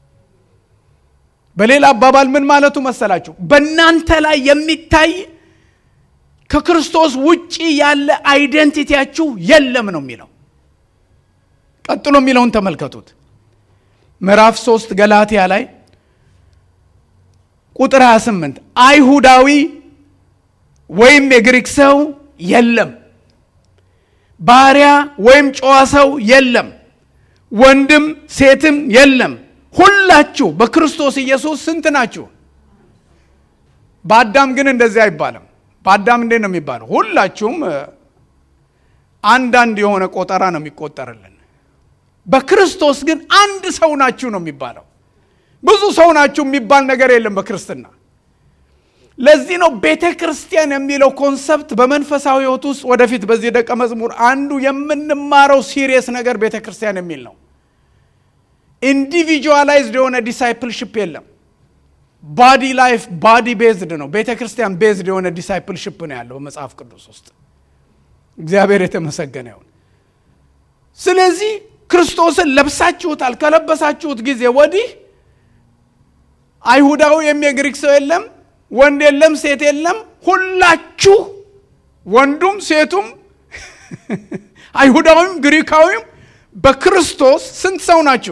በሌላ አባባል ምን ማለቱ መሰላችሁ በእናንተ ላይ የሚታይ ከክርስቶስ ውጪ ያለ አይደንቲቲያችሁ የለም ነው የሚለው ቀጥሎ የሚለውን ተመልከቱት ምዕራፍ 3 ገላትያ ላይ ቁጥር 28 አይሁዳዊ ወይም የግሪክ ሰው የለም ባሪያ ወይም ጨዋ ሰው የለም ወንድም ሴትም የለም ሁላችሁ በክርስቶስ ኢየሱስ ስንት ናችሁ በአዳም ግን እንደዚህ አይባልም በአዳም እንዴት ነው የሚባለው ሁላችሁም አንዳንድ የሆነ ቆጠራ ነው የሚቆጠርልን በክርስቶስ ግን አንድ ሰው ናችሁ ነው የሚባለው ብዙ ሰው ናችሁ የሚባል ነገር የለም በክርስትና ለዚህ ነው ቤተ ክርስቲያን የሚለው ኮንሰፕት በመንፈሳዊ ህይወት ውስጥ ወደፊት በዚህ ደቀ መዝሙር አንዱ የምንማረው ሲሪየስ ነገር ቤተ ክርስቲያን የሚል ነው ኢንዲቪጁዋላይዝድ የሆነ ዲሳይፕልሽፕ የለም ባዲ ላይፍ ባዲ ቤዝድ ነው ቤተ ክርስቲያን ቤዝድ የሆነ ዲሳይፕልሽፕ ነው ያለው መጽሐፍ ቅዱስ ውስጥ እግዚአብሔር የተመሰገነ ይሁን ስለዚህ ክርስቶስን ለብሳችሁታል ከለበሳችሁት ጊዜ ወዲህ አይሁዳዊ ወይም የግሪክ ሰው የለም ወንድ የለም ሴት የለም ሁላችሁ ወንዱም ሴቱም አይሁዳዊም ግሪካዊም በክርስቶስ ስንት ሰው ናችሁ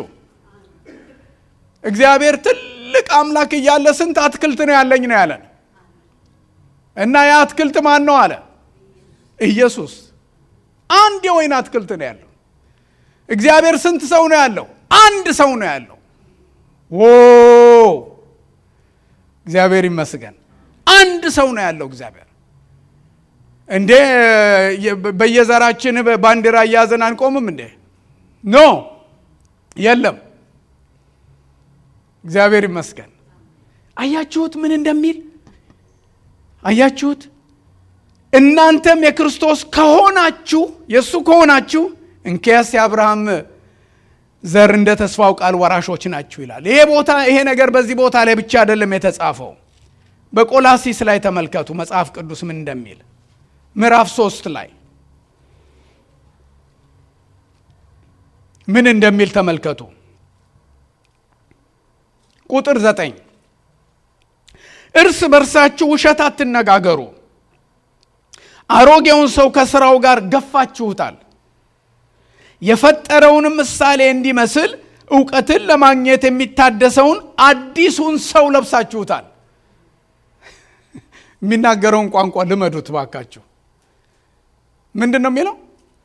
እግዚአብሔር ትልቅ አምላክ እያለ ስንት አትክልት ነው ያለኝ ነው ያለን እና ያ አትክልት ማን ነው አለ ኢየሱስ አንድ የወይን አትክልት ነው ያለው እግዚአብሔር ስንት ሰው ነው ያለው አንድ ሰው ነው ያለው ዎ እግዚአብሔር ይመስገን አንድ ሰው ነው ያለው እግዚአብሔር እንዴ በየዘራችን ባንዲራ እያዘን አንቆምም እንዴ ኖ የለም እግዚአብሔር ይመስገን አያችሁት ምን እንደሚል አያችሁት እናንተም የክርስቶስ ከሆናችሁ የእሱ ከሆናችሁ እንኪያስ የአብርሃም ዘር እንደ ተስፋው ቃል ወራሾች ናችሁ ይላል ይሄ ቦታ ይሄ ነገር በዚህ ቦታ ላይ ብቻ አይደለም የተጻፈው በቆላሲስ ላይ ተመልከቱ መጽሐፍ ቅዱስ ምን እንደሚል ምዕራፍ ሶስት ላይ ምን እንደሚል ተመልከቱ ቁጥር ዘጠኝ እርስ በርሳችሁ ውሸት አትነጋገሩ አሮጌውን ሰው ከስራው ጋር ገፋችሁታል የፈጠረውንም ምሳሌ እንዲመስል እውቀትን ለማግኘት የሚታደሰውን አዲሱን ሰው ለብሳችሁታል የሚናገረውን ቋንቋ ልመዱት ባካችሁ ምንድን ነው የሚለው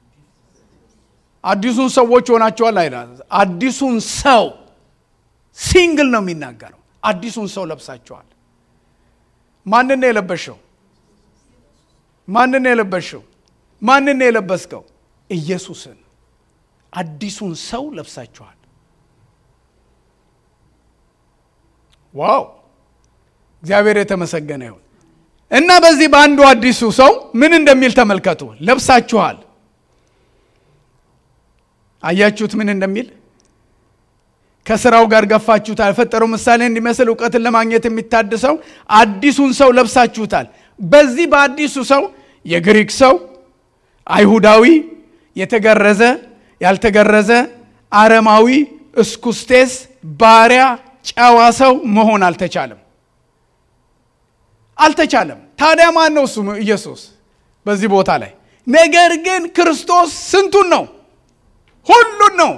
አዲሱን ሰዎች ሆናችኋል አይላ አዲሱን ሰው ሲንግል ነው የሚናገረው አዲሱን ሰው ለብሳችኋል ማንን ነው የለበሽው ማንን ነው የለበሽው ማንን ነው የለበስከው ኢየሱስን አዲሱን ሰው ለብሳችኋል ዋው እግዚአብሔር የተመሰገነ ይሁን እና በዚህ በአንዱ አዲሱ ሰው ምን እንደሚል ተመልከቱ ለብሳችኋል አያችሁት ምን እንደሚል ከስራው ጋር ገፋችሁታል የፈጠረው ምሳሌ እንዲመስል እውቀትን ለማግኘት የሚታድሰው አዲሱን ሰው ለብሳችሁታል በዚህ በአዲሱ ሰው የግሪክ ሰው አይሁዳዊ የተገረዘ ያልተገረዘ አረማዊ እስኩስቴስ ባሪያ ጨዋ ሰው መሆን አልተቻለም አልተቻለም ታዲያ ማን ነው እሱ ኢየሱስ በዚህ ቦታ ላይ ነገር ግን ክርስቶስ ስንቱን ነው ሁሉን ነው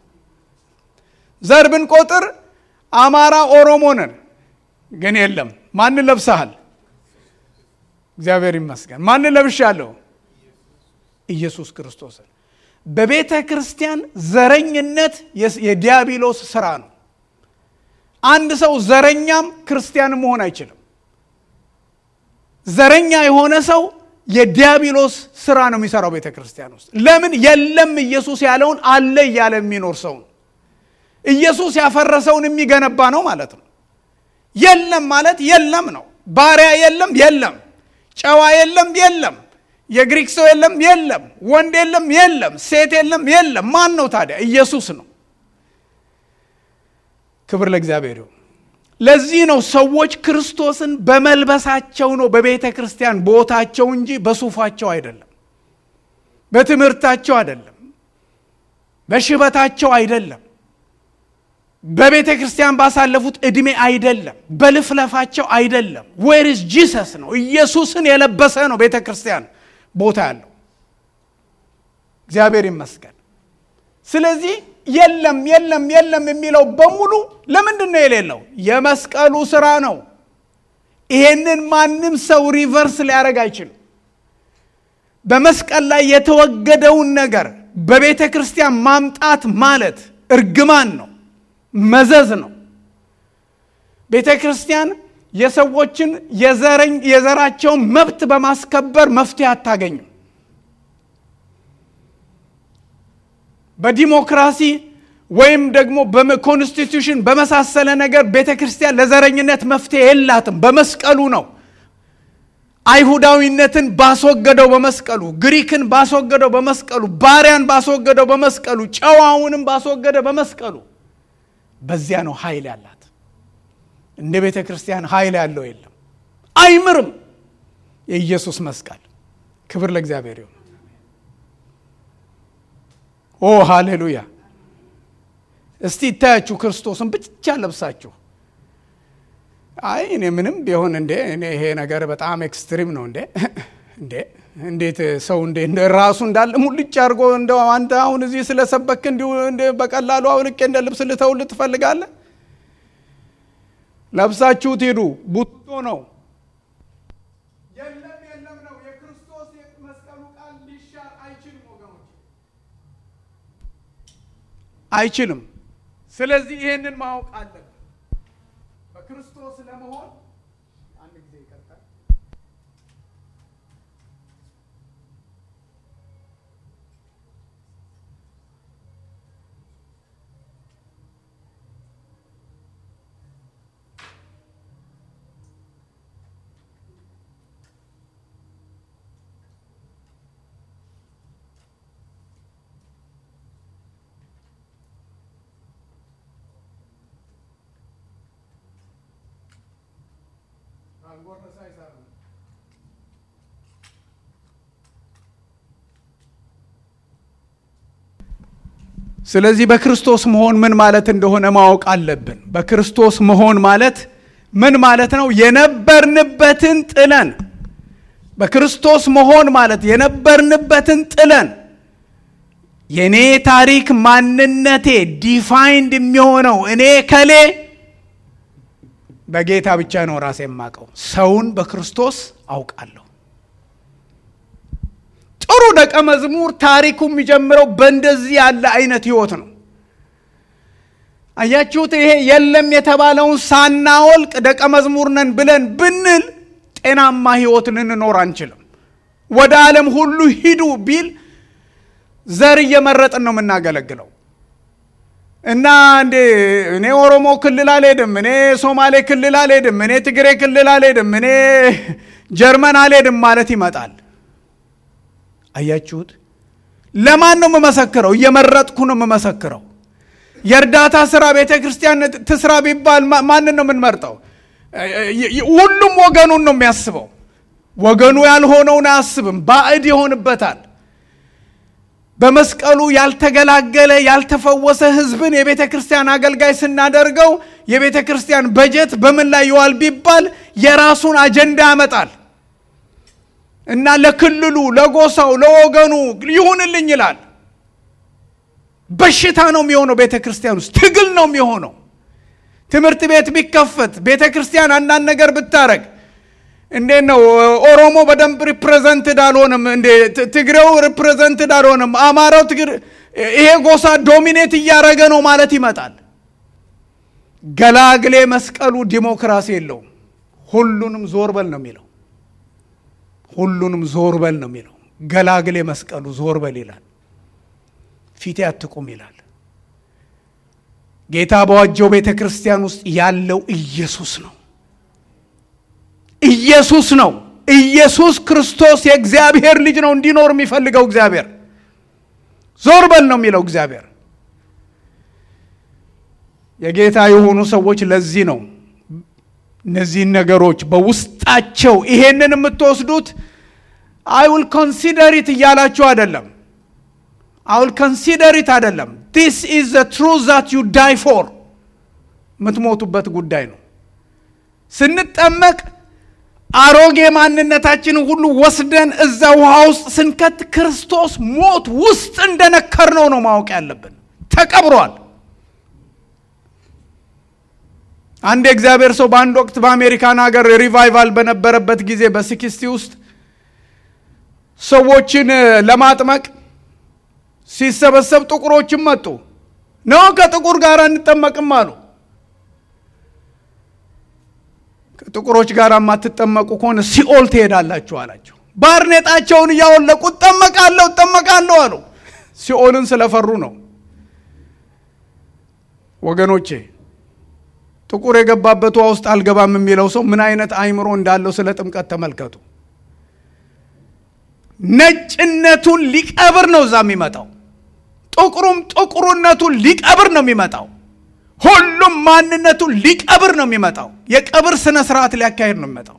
ዘር ብንቆጥር አማራ ኦሮሞ ነን ግን የለም ማንን ለብሰሃል እግዚአብሔር ይመስገን ማንን ለብሻለሁ ኢየሱስ ክርስቶስን በቤተ ክርስቲያን ዘረኝነት የዲያብሎስ ስራ ነው አንድ ሰው ዘረኛም ክርስቲያን መሆን አይችልም ዘረኛ የሆነ ሰው የዲያብሎስ ስራ ነው የሚሰራው ቤተ ክርስቲያን ውስጥ ለምን የለም ኢየሱስ ያለውን አለ እያለ የሚኖር ሰው ነው ኢየሱስ ያፈረሰውን የሚገነባ ነው ማለት ነው። የለም ማለት የለም ነው። ባሪያ የለም የለም፣ ጨዋ የለም የለም፣ የግሪክ ሰው የለም የለም፣ ወንድ የለም የለም፣ ሴት የለም የለም። ማን ነው ታዲያ? ኢየሱስ ነው። ክብር ለእግዚአብሔር ይሁን። ለዚህ ነው ሰዎች ክርስቶስን በመልበሳቸው ነው በቤተ ክርስቲያን ቦታቸው እንጂ በሱፋቸው አይደለም፣ በትምህርታቸው አይደለም፣ በሽበታቸው አይደለም፣ በቤተ ክርስቲያን ባሳለፉት ዕድሜ አይደለም፣ በልፍለፋቸው አይደለም። ዌርስ ጂሰስ ነው። ኢየሱስን የለበሰ ነው ቤተ ክርስቲያን ቦታ ያለው። እግዚአብሔር ይመስገን። ስለዚህ የለም የለም የለም የሚለው በሙሉ ለምንድን ነው የሌለው? የመስቀሉ ስራ ነው። ይሄንን ማንም ሰው ሪቨርስ ሊያደርግ አይችልም። በመስቀል ላይ የተወገደውን ነገር በቤተ ክርስቲያን ማምጣት ማለት እርግማን ነው፣ መዘዝ ነው። ቤተ ክርስቲያን የሰዎችን የዘራቸውን መብት በማስከበር መፍትሄ አታገኝም። በዲሞክራሲ ወይም ደግሞ በኮንስቲቱሽን በመሳሰለ ነገር ቤተ ክርስቲያን ለዘረኝነት መፍትሄ የላትም። በመስቀሉ ነው። አይሁዳዊነትን ባስወገደው በመስቀሉ፣ ግሪክን ባስወገደው በመስቀሉ፣ ባሪያን ባስወገደው በመስቀሉ፣ ጨዋውንም ባስወገደ በመስቀሉ። በዚያ ነው ኃይል ያላት። እንደ ቤተ ክርስቲያን ኃይል ያለው የለም። አይምርም የኢየሱስ መስቀል። ክብር ለእግዚአብሔር ይሁን። ኦ ሃሌሉያ! እስቲ ይታያችሁ ክርስቶስን ብቻ ለብሳችሁ። አይ እኔ ምንም ቢሆን እንዴ እኔ ይሄ ነገር በጣም ኤክስትሪም ነው እንዴ እንዴ እንዴት ሰው እንዴ እንደ ራሱ እንዳለ ሙልጭ አድርጎ እንደ አንተ አሁን እዚህ ስለሰበክ እንዲሁ በቀላሉ አውልቄ እንደ ልብስ ልተውልህ ትፈልጋለህ? ለብሳችሁት ሂዱ። ቡቶ ነው። የለም የለም ነው። የክርስቶስ መስቀሉ ቃል ሊሻር አይችልም ወገኖች፣ አይችልም። ስለዚህ ይህንን ማወቅ አለብን። በክርስቶስ ለመሆን አንድ ጊዜ ይቀጥላል። ስለዚህ በክርስቶስ መሆን ምን ማለት እንደሆነ ማወቅ አለብን። በክርስቶስ መሆን ማለት ምን ማለት ነው? የነበርንበትን ጥለን በክርስቶስ መሆን ማለት የነበርንበትን ጥለን የእኔ ታሪክ ማንነቴ ዲፋይንድ የሚሆነው እኔ ከሌ በጌታ ብቻ ነው ራሴ የማውቀው። ሰውን በክርስቶስ አውቃለሁ። ጥሩ ደቀ መዝሙር ታሪኩ የሚጀምረው በእንደዚህ ያለ አይነት ህይወት ነው። አያችሁት? ይሄ የለም የተባለውን ሳናወልቅ ደቀ መዝሙር ነን ብለን ብንል ጤናማ ህይወት ልንኖር አንችልም። ወደ ዓለም ሁሉ ሂዱ ቢል ዘር እየመረጥን ነው የምናገለግለው እና እንዴ እኔ ኦሮሞ ክልል አልሄድም፣ እኔ ሶማሌ ክልል አልሄድም፣ እኔ ትግሬ ክልል አልሄድም፣ እኔ ጀርመን አልሄድም ማለት ይመጣል። አያችሁት? ለማን ነው የምመሰክረው? እየመረጥኩ ነው የምመሰክረው። የእርዳታ ስራ ቤተ ክርስቲያን ትስራ ቢባል ማንን ነው የምንመርጠው? ሁሉም ወገኑን ነው የሚያስበው። ወገኑ ያልሆነውን አያስብም፣ ባዕድ ይሆንበታል። በመስቀሉ ያልተገላገለ ያልተፈወሰ ህዝብን የቤተ ክርስቲያን አገልጋይ ስናደርገው የቤተ ክርስቲያን በጀት በምን ላይ ይዋል ቢባል የራሱን አጀንዳ ያመጣል እና ለክልሉ፣ ለጎሳው፣ ለወገኑ ይሁንልኝ ይላል። በሽታ ነው የሚሆነው። ቤተ ክርስቲያን ውስጥ ትግል ነው የሚሆነው። ትምህርት ቤት ቢከፈት ቤተ ክርስቲያን አንዳንድ ነገር ብታረግ እንዴት ነው ኦሮሞ በደንብ ሪፕሬዘንትድ አልሆንም እንዴ? ትግሬው ሪፕሬዘንትድ አልሆንም፣ አማራው ትግር ይሄ ጎሳ ዶሚኔት እያደረገ ነው ማለት ይመጣል። ገላግሌ መስቀሉ ዲሞክራሲ የለውም። ሁሉንም ዞር በል ነው የሚለው። ሁሉንም ዞር በል ነው የሚለው። ገላግሌ መስቀሉ ዞር በል ይላል። ፊቴ አትቁም ይላል። ጌታ በዋጀው ቤተ ክርስቲያን ውስጥ ያለው ኢየሱስ ነው። ኢየሱስ ነው። ኢየሱስ ክርስቶስ የእግዚአብሔር ልጅ ነው እንዲኖር የሚፈልገው እግዚአብሔር። ዞር በል ነው የሚለው እግዚአብሔር። የጌታ የሆኑ ሰዎች ለዚህ ነው እነዚህን ነገሮች በውስጣቸው ይሄንን የምትወስዱት አይ ውል ኮንሲደሪት እያላችሁ አይደለም። አይ ውል ኮንሲደሪት አይደለም። ዲስ ኢዝ ዘ ትሩዝ ዛት ዩ ዳይ ፎር የምትሞቱበት ጉዳይ ነው። ስንጠመቅ አሮጌ ማንነታችንን ሁሉ ወስደን እዛ ውሃ ውስጥ ስንከት ክርስቶስ ሞት ውስጥ እንደነከርነው ነው ማወቅ ያለብን። ተቀብሯል። አንድ የእግዚአብሔር ሰው በአንድ ወቅት በአሜሪካን ሀገር ሪቫይቫል በነበረበት ጊዜ በሲክስቲ ውስጥ ሰዎችን ለማጥመቅ ሲሰበሰብ ጥቁሮችም መጡ። ነው ከጥቁር ጋር እንጠመቅም አሉ። ከጥቁሮች ጋር የማትጠመቁ ከሆነ ሲኦል ትሄዳላችሁ አላቸው። ባርኔጣቸውን እያወለቁ እጠመቃለሁ እጠመቃለሁ አሉ። ሲኦልን ስለፈሩ ነው ወገኖቼ። ጥቁር የገባበት ውሃ ውስጥ አልገባም የሚለው ሰው ምን አይነት አይምሮ እንዳለው ስለ ጥምቀት ተመልከቱ። ነጭነቱን ሊቀብር ነው እዛ የሚመጣው። ጥቁሩም ጥቁርነቱን ሊቀብር ነው የሚመጣው። ሁሉም ማንነቱን ሊቀብር ነው የሚመጣው። የቀብር ስነ ስርዓት ሊያካሄድ ነው የሚመጣው።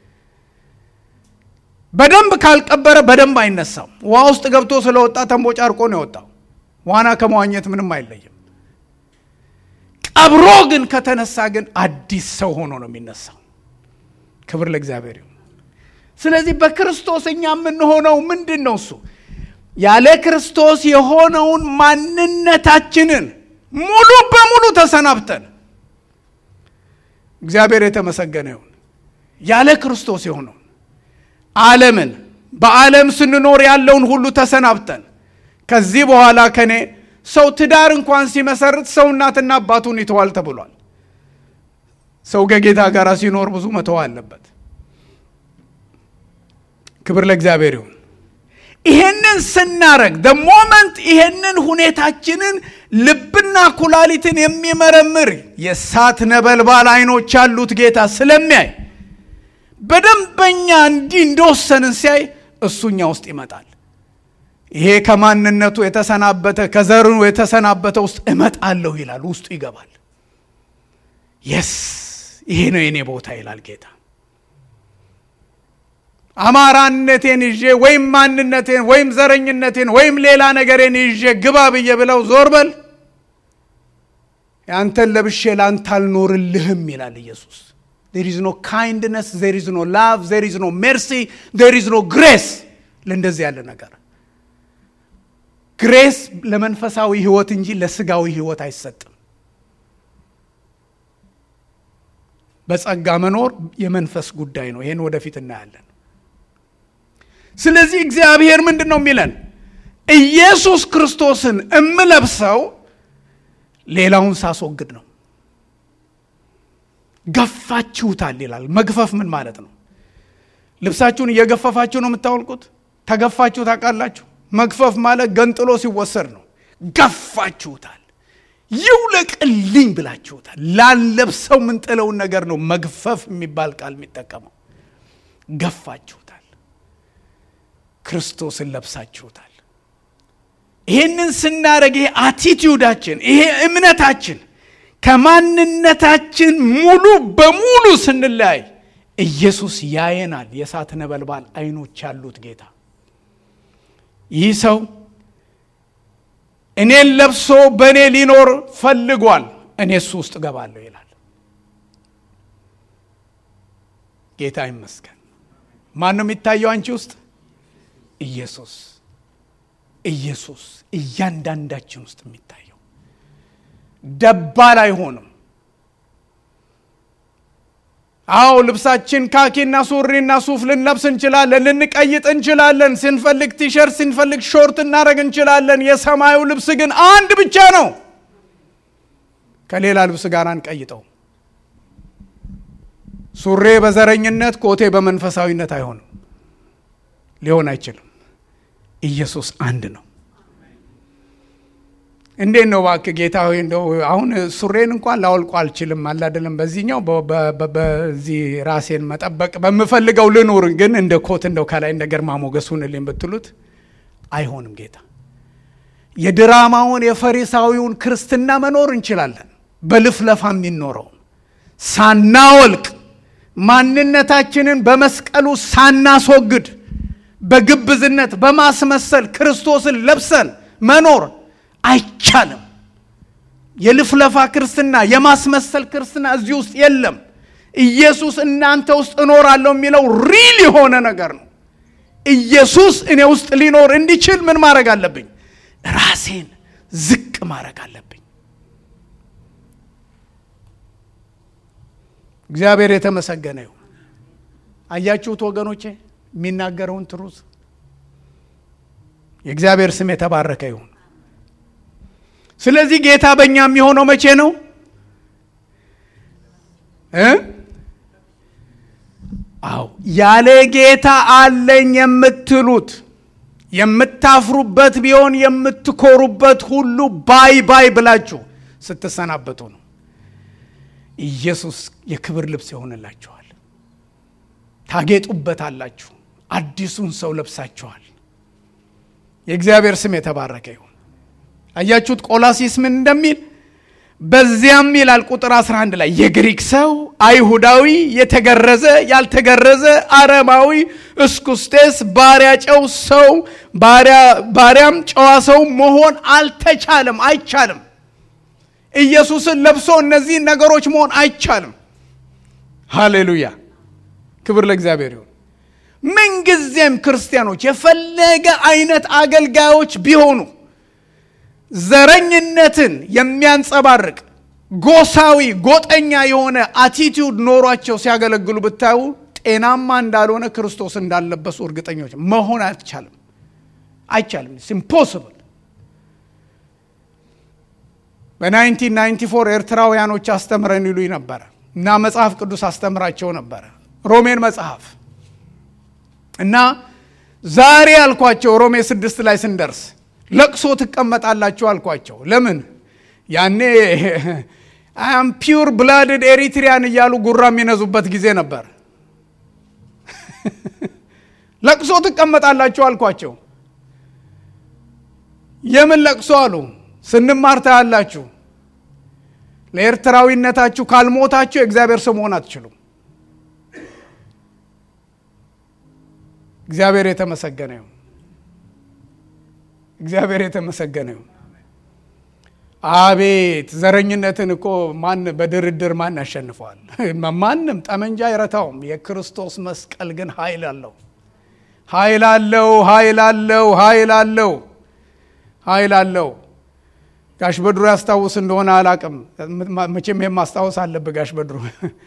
በደንብ ካልቀበረ በደንብ አይነሳም። ውሃ ውስጥ ገብቶ ስለወጣ ተንቦጫርቆ ነው የወጣው። ዋና ከመዋኘት ምንም አይለይም። ቀብሮ ግን ከተነሳ ግን አዲስ ሰው ሆኖ ነው የሚነሳው። ክብር ለእግዚአብሔር ይሁን። ስለዚህ በክርስቶስ እኛ የምንሆነው ምንድን ነው? እሱ ያለ ክርስቶስ የሆነውን ማንነታችንን ሙሉ በሙሉ ተሰናብተን እግዚአብሔር የተመሰገነ ይሁን። ያለ ክርስቶስ የሆነውን ዓለምን በዓለም ስንኖር ያለውን ሁሉ ተሰናብተን ከዚህ በኋላ ከኔ ሰው ትዳር እንኳን ሲመሰርት ሰው እናትና አባቱን ይተዋል ተብሏል። ሰው ከጌታ ጋር ሲኖር ብዙ መተው አለበት። ክብር ለእግዚአብሔር ይሁን። ይሄንን ስናረግ ደ ሞመንት ይሄንን ሁኔታችንን ልብና ኩላሊትን የሚመረምር የእሳት ነበልባል አይኖች ያሉት ጌታ ስለሚያይ በደንበኛ እንዲህ እንደወሰንን ሲያይ እሱኛ ውስጥ ይመጣል። ይሄ ከማንነቱ የተሰናበተ ከዘሩ የተሰናበተ ውስጥ እመጣለሁ ይላል። ውስጡ ይገባል። የስ ይሄ ነው የኔ ቦታ ይላል ጌታ። አማራነቴን ይዤ ወይም ማንነቴን ወይም ዘረኝነቴን ወይም ሌላ ነገሬን ይዤ ግባ ብዬ ብለው ዞር በል ያንተን ለብሼ ለአንተ አልኖርልህም ይላል ኢየሱስ። ዜር ኢዝ ኖ ካይንድነስ፣ ዜር ኢዝ ኖ ላቭ፣ ዜር ኢዝ ኖ ሜርሲ፣ ዜር ኢዝ ኖ ግሬስ ለእንደዚህ ያለ ነገር ግሬስ ለመንፈሳዊ ህይወት እንጂ ለስጋዊ ህይወት አይሰጥም። በጸጋ መኖር የመንፈስ ጉዳይ ነው። ይህን ወደፊት እናያለን። ስለዚህ እግዚአብሔር ምንድን ነው የሚለን? ኢየሱስ ክርስቶስን እምለብሰው ሌላውን ሳስወግድ ነው። ገፋችሁታል ይላል። መግፈፍ ምን ማለት ነው? ልብሳችሁን እየገፈፋችሁ ነው የምታወልቁት። ተገፋችሁ ታውቃላችሁ? መግፈፍ ማለት ገንጥሎ ሲወሰድ ነው። ገፋችሁታል፣ ይውለቅልኝ ብላችሁታል። ላንለብሰው የምንጥለውን ነገር ነው መግፈፍ የሚባል ቃል የሚጠቀመው። ገፋችሁታል፣ ክርስቶስን ለብሳችሁታል። ይህንን ስናደርግ ይሄ አቲቲዩዳችን ይሄ እምነታችን ከማንነታችን ሙሉ በሙሉ ስንለያይ ኢየሱስ ያየናል። የእሳት ነበልባል አይኖች ያሉት ጌታ ይህ ሰው እኔን ለብሶ በእኔ ሊኖር ፈልጓል፣ እኔ እሱ ውስጥ እገባለሁ ይላል። ጌታ ይመስገን። ማን ነው የሚታየው አንቺ ውስጥ? ኢየሱስ። ኢየሱስ እያንዳንዳችን ውስጥ የሚታየው ደባል አይሆንም። አዎ ልብሳችን ካኪና ሱሪና ሱፍ ልንለብስ እንችላለን፣ ልንቀይጥ እንችላለን። ስንፈልግ ቲሸርት፣ ስንፈልግ ሾርት እናደረግ እንችላለን። የሰማዩ ልብስ ግን አንድ ብቻ ነው። ከሌላ ልብስ ጋር አንቀይጠው። ሱሬ በዘረኝነት ኮቴ በመንፈሳዊነት አይሆንም፣ ሊሆን አይችልም። ኢየሱስ አንድ ነው። እንዴት ነው እባክህ ጌታ ሆይ እንደው አሁን ሱሬን እንኳን ላወልቁ አልችልም አለ አይደለም በዚህኛው በዚህ ራሴን መጠበቅ በምፈልገው ልኑር ግን እንደ ኮት እንደው ከላይ እንደ ግርማ ሞገስ ሁንልኝ ብትሉት አይሆንም ጌታ የድራማውን የፈሪሳዊውን ክርስትና መኖር እንችላለን በልፍለፋ የሚኖረው ሳናወልቅ ማንነታችንን በመስቀሉ ሳናስወግድ በግብዝነት በማስመሰል ክርስቶስን ለብሰን መኖር አይቻልም የልፍለፋ ክርስትና የማስመሰል ክርስትና እዚህ ውስጥ የለም ኢየሱስ እናንተ ውስጥ እኖራለሁ የሚለው ሪል የሆነ ነገር ነው ኢየሱስ እኔ ውስጥ ሊኖር እንዲችል ምን ማድረግ አለብኝ ራሴን ዝቅ ማድረግ አለብኝ እግዚአብሔር የተመሰገነ ይሁን አያችሁት ወገኖቼ የሚናገረውን ትሩዝ የእግዚአብሔር ስም የተባረከ ይሁን ስለዚህ ጌታ በእኛ የሚሆነው መቼ ነው እ አዎ ያለ ጌታ አለኝ የምትሉት የምታፍሩበት ቢሆን የምትኮሩበት ሁሉ ባይ ባይ ብላችሁ ስትሰናበቱ ነው ኢየሱስ የክብር ልብስ ይሆንላችኋል ታጌጡበት አላችሁ አዲሱን ሰው ለብሳችኋል የእግዚአብሔር ስም የተባረከ ይሁን አያችሁት ቆላሲስ ምን እንደሚል በዚያም ይላል ቁጥር 11 ላይ የግሪክ ሰው አይሁዳዊ የተገረዘ ያልተገረዘ አረማዊ እስኩስቴስ ባሪያ ጨው ሰው ባሪያም ጨዋ ሰው መሆን አልተቻለም አይቻልም ኢየሱስን ለብሶ እነዚህን ነገሮች መሆን አይቻልም ሃሌሉያ ክብር ለእግዚአብሔር ይሁን ምንጊዜም ክርስቲያኖች የፈለገ አይነት አገልጋዮች ቢሆኑ ዘረኝነትን የሚያንጸባርቅ ጎሳዊ ጎጠኛ የሆነ አቲቲዩድ ኖሯቸው ሲያገለግሉ ብታዩ ጤናማ እንዳልሆነ ክርስቶስ እንዳለበሱ እርግጠኞች መሆን አይቻልም አይቻልም ኢምፖስብል በ1994 ኤርትራውያኖች አስተምረን ይሉኝ ነበረ እና መጽሐፍ ቅዱስ አስተምራቸው ነበረ ሮሜን መጽሐፍ እና ዛሬ አልኳቸው ሮሜ ስድስት ላይ ስንደርስ ለቅሶ ትቀመጣላችሁ አልኳቸው ለምን ያኔ አም ፒውር ብላድድ ኤሪትሪያን እያሉ ጉራ የሚነዙበት ጊዜ ነበር ለቅሶ ትቀመጣላችሁ አልኳቸው የምን ለቅሶ አሉ ስንማር ታያላችሁ ለኤርትራዊነታችሁ ካልሞታችሁ የእግዚአብሔር ሰው መሆን አትችሉም እግዚአብሔር የተመሰገነ ይሁን እግዚአብሔር የተመሰገነ ይሁን አቤት ዘረኝነትን እኮ ማን በድርድር ማን ያሸንፈዋል ማንም ጠመንጃ አይረታውም የክርስቶስ መስቀል ግን ኃይል አለው ኃይል አለው ኃይል አለው ኃይል አለው ኃይል አለው ጋሽ በድሩ ያስታውስ እንደሆነ አላቅም መቼም ይሄም ማስታወስ አለብ ጋሽ በድሩ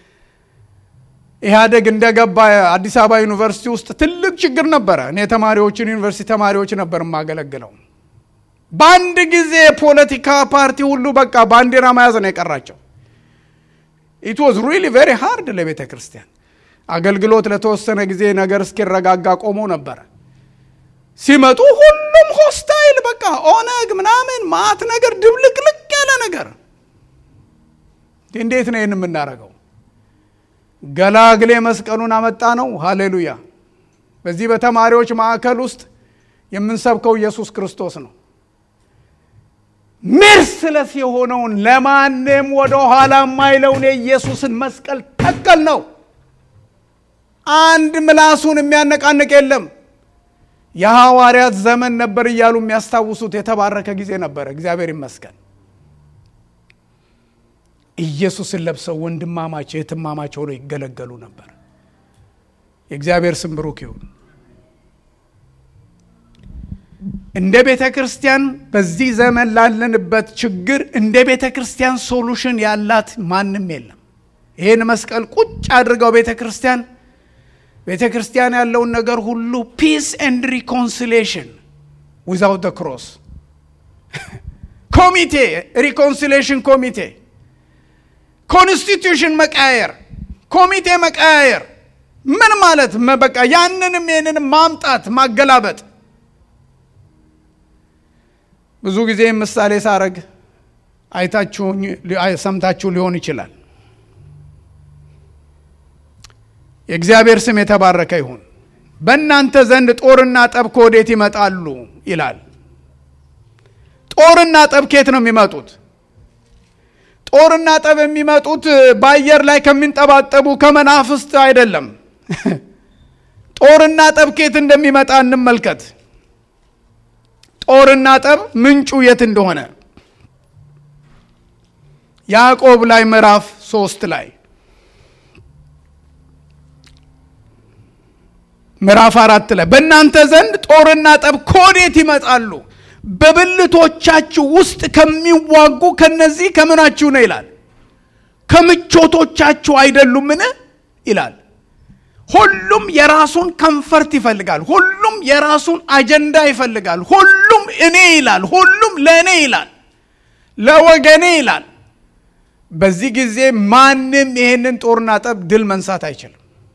ኢህአደግ እንደገባ አዲስ አበባ ዩኒቨርሲቲ ውስጥ ትልቅ ችግር ነበረ እኔ ተማሪዎችን ዩኒቨርሲቲ ተማሪዎች ነበር የማገለግለው በአንድ ጊዜ የፖለቲካ ፓርቲ ሁሉ በቃ ባንዲራ መያዝ ነው የቀራቸው ኢት ዋዝ ሪሊ ቬሪ ሃርድ ለቤተ ክርስቲያን አገልግሎት ለተወሰነ ጊዜ ነገር እስኪረጋጋ ቆሞ ነበረ ሲመጡ ሁሉም ሆስታይል በቃ ኦነግ ምናምን ማት ነገር ድብልቅልቅ ያለ ነገር እንዴት ነው ይህን የምናደርገው ገላግሌ መስቀሉን አመጣ ነው ሃሌሉያ በዚህ በተማሪዎች ማዕከል ውስጥ የምንሰብከው ኢየሱስ ክርስቶስ ነው ሜርስለስ የሆነውን ለማንም ወደ ኋላ የማይለውን የኢየሱስን መስቀል ተከል ነው አንድ ምላሱን የሚያነቃንቅ የለም የሐዋርያት ዘመን ነበር እያሉ የሚያስታውሱት የተባረከ ጊዜ ነበረ እግዚአብሔር ይመስገን ኢየሱስን ለብሰው ወንድማማች እህትማማች ሆነው ይገለገሉ ነበር የእግዚአብሔር ስም ብሩክ ይሁን እንደ ቤተ ክርስቲያን በዚህ ዘመን ላለንበት ችግር እንደ ቤተ ክርስቲያን ሶሉሽን ያላት ማንም የለም ይህን መስቀል ቁጭ አድርገው ቤተ ክርስቲያን ቤተ ክርስቲያን ያለውን ነገር ሁሉ ፒስ ኤንድ ሪኮንሲሌሽን ዊዛውት ደ ክሮስ ኮሚቴ ሪኮንሲሌሽን ኮሚቴ ኮንስቲቱሽን መቃየር ኮሚቴ መቃየር ምን ማለት በቃ ያንንም ይህንንም ማምጣት ማገላበጥ ብዙ ጊዜ ምሳሌ ሳረግ አይታችሁኝ ሰምታችሁ ሊሆን ይችላል። የእግዚአብሔር ስም የተባረከ ይሁን። በእናንተ ዘንድ ጦርና ጠብ ከወዴት ይመጣሉ ይላል። ጦርና ጠብ ከየት ነው የሚመጡት? ጦርና ጠብ የሚመጡት በአየር ላይ ከሚንጠባጠቡ ከመናፍስት አይደለም። ጦርና ጠብ ከየት እንደሚመጣ እንመልከት። ጦርና ጠብ ምንጩ የት እንደሆነ ያዕቆብ ላይ ምዕራፍ ሶስት ላይ ምዕራፍ አራት ላይ በእናንተ ዘንድ ጦርና ጠብ ከወዴት ይመጣሉ? በብልቶቻችሁ ውስጥ ከሚዋጉ ከነዚህ ከምናችሁ ነው ይላል። ከምቾቶቻችሁ አይደሉምን ይላል። ሁሉም የራሱን ከንፈርት ይፈልጋል። ሁሉም የራሱን አጀንዳ ይፈልጋል። ሁሉም እኔ ይላል። ሁሉም ለእኔ ይላል፣ ለወገኔ ይላል። በዚህ ጊዜ ማንም ይሄንን ጦርና ጠብ ድል መንሳት አይችልም።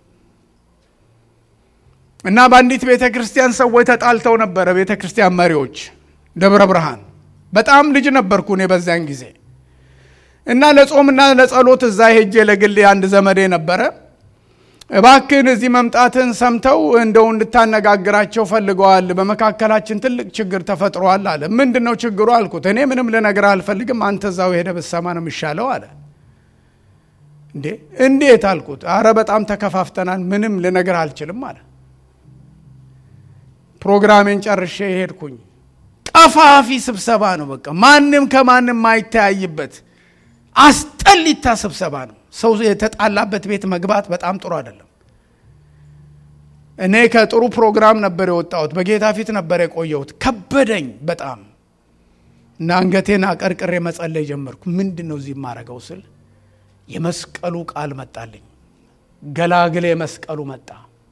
እና በአንዲት ቤተ ክርስቲያን ሰዎች ተጣልተው ነበረ። ቤተ ክርስቲያን መሪዎች ደብረ ብርሃን በጣም ልጅ ነበርኩ እኔ በዚያን ጊዜ እና ለጾምና ለጸሎት እዛ ሄጄ ለግል አንድ ዘመዴ ነበረ። እባክን እዚህ መምጣትን ሰምተው እንደው እንድታነጋግራቸው ፈልገዋል። በመካከላችን ትልቅ ችግር ተፈጥሯል አለ። ምንድን ነው ችግሩ አልኩት። እኔ ምንም ልነግርህ አልፈልግም፣ አንተ እዛው ሄደ ብትሰማ ነው የሚሻለው አለ። እንዴ እንዴት አልኩት። አረ በጣም ተከፋፍተናል፣ ምንም ልነግርህ አልችልም አለ። ፕሮግራሜን ጨርሼ ሄድኩኝ። ቀፋፊ ስብሰባ ነው። በቃ ማንም ከማንም ማይተያይበት አስጠሊታ ስብሰባ ነው። ሰው የተጣላበት ቤት መግባት በጣም ጥሩ አይደለም። እኔ ከጥሩ ፕሮግራም ነበር የወጣሁት። በጌታ ፊት ነበር የቆየሁት። ከበደኝ በጣም እና አንገቴን አቀርቅሬ መጸለይ ጀመርኩ። ምንድን ነው እዚህ የማረገው ስል የመስቀሉ ቃል መጣልኝ። ገላግሌ መስቀሉ መጣ።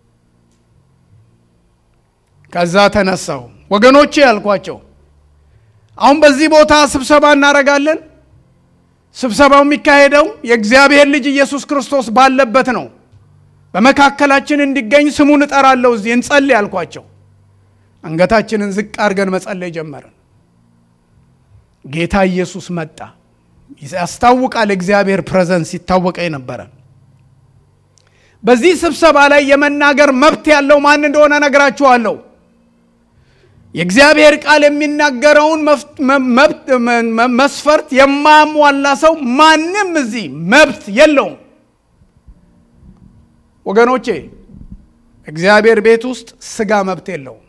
ከዛ ተነሳው። ወገኖቼ ያልኳቸው አሁን በዚህ ቦታ ስብሰባ እናደርጋለን። ስብሰባው የሚካሄደው የእግዚአብሔር ልጅ ኢየሱስ ክርስቶስ ባለበት ነው። በመካከላችን እንዲገኝ ስሙን እጠራለሁ። እዚህ እንጸልይ ያልኳቸው። አንገታችንን ዝቅ አድርገን መጸለይ ጀመርን። ጌታ ኢየሱስ መጣ። ያስታውቃል። እግዚአብሔር ፕሬዘንስ ይታወቀ ነበረ። በዚህ ስብሰባ ላይ የመናገር መብት ያለው ማን እንደሆነ ነግራችኋለሁ። የእግዚአብሔር ቃል የሚናገረውን መስፈርት የማያሟላ ሰው ማንም እዚህ መብት የለውም። ወገኖቼ እግዚአብሔር ቤት ውስጥ ስጋ መብት የለውም።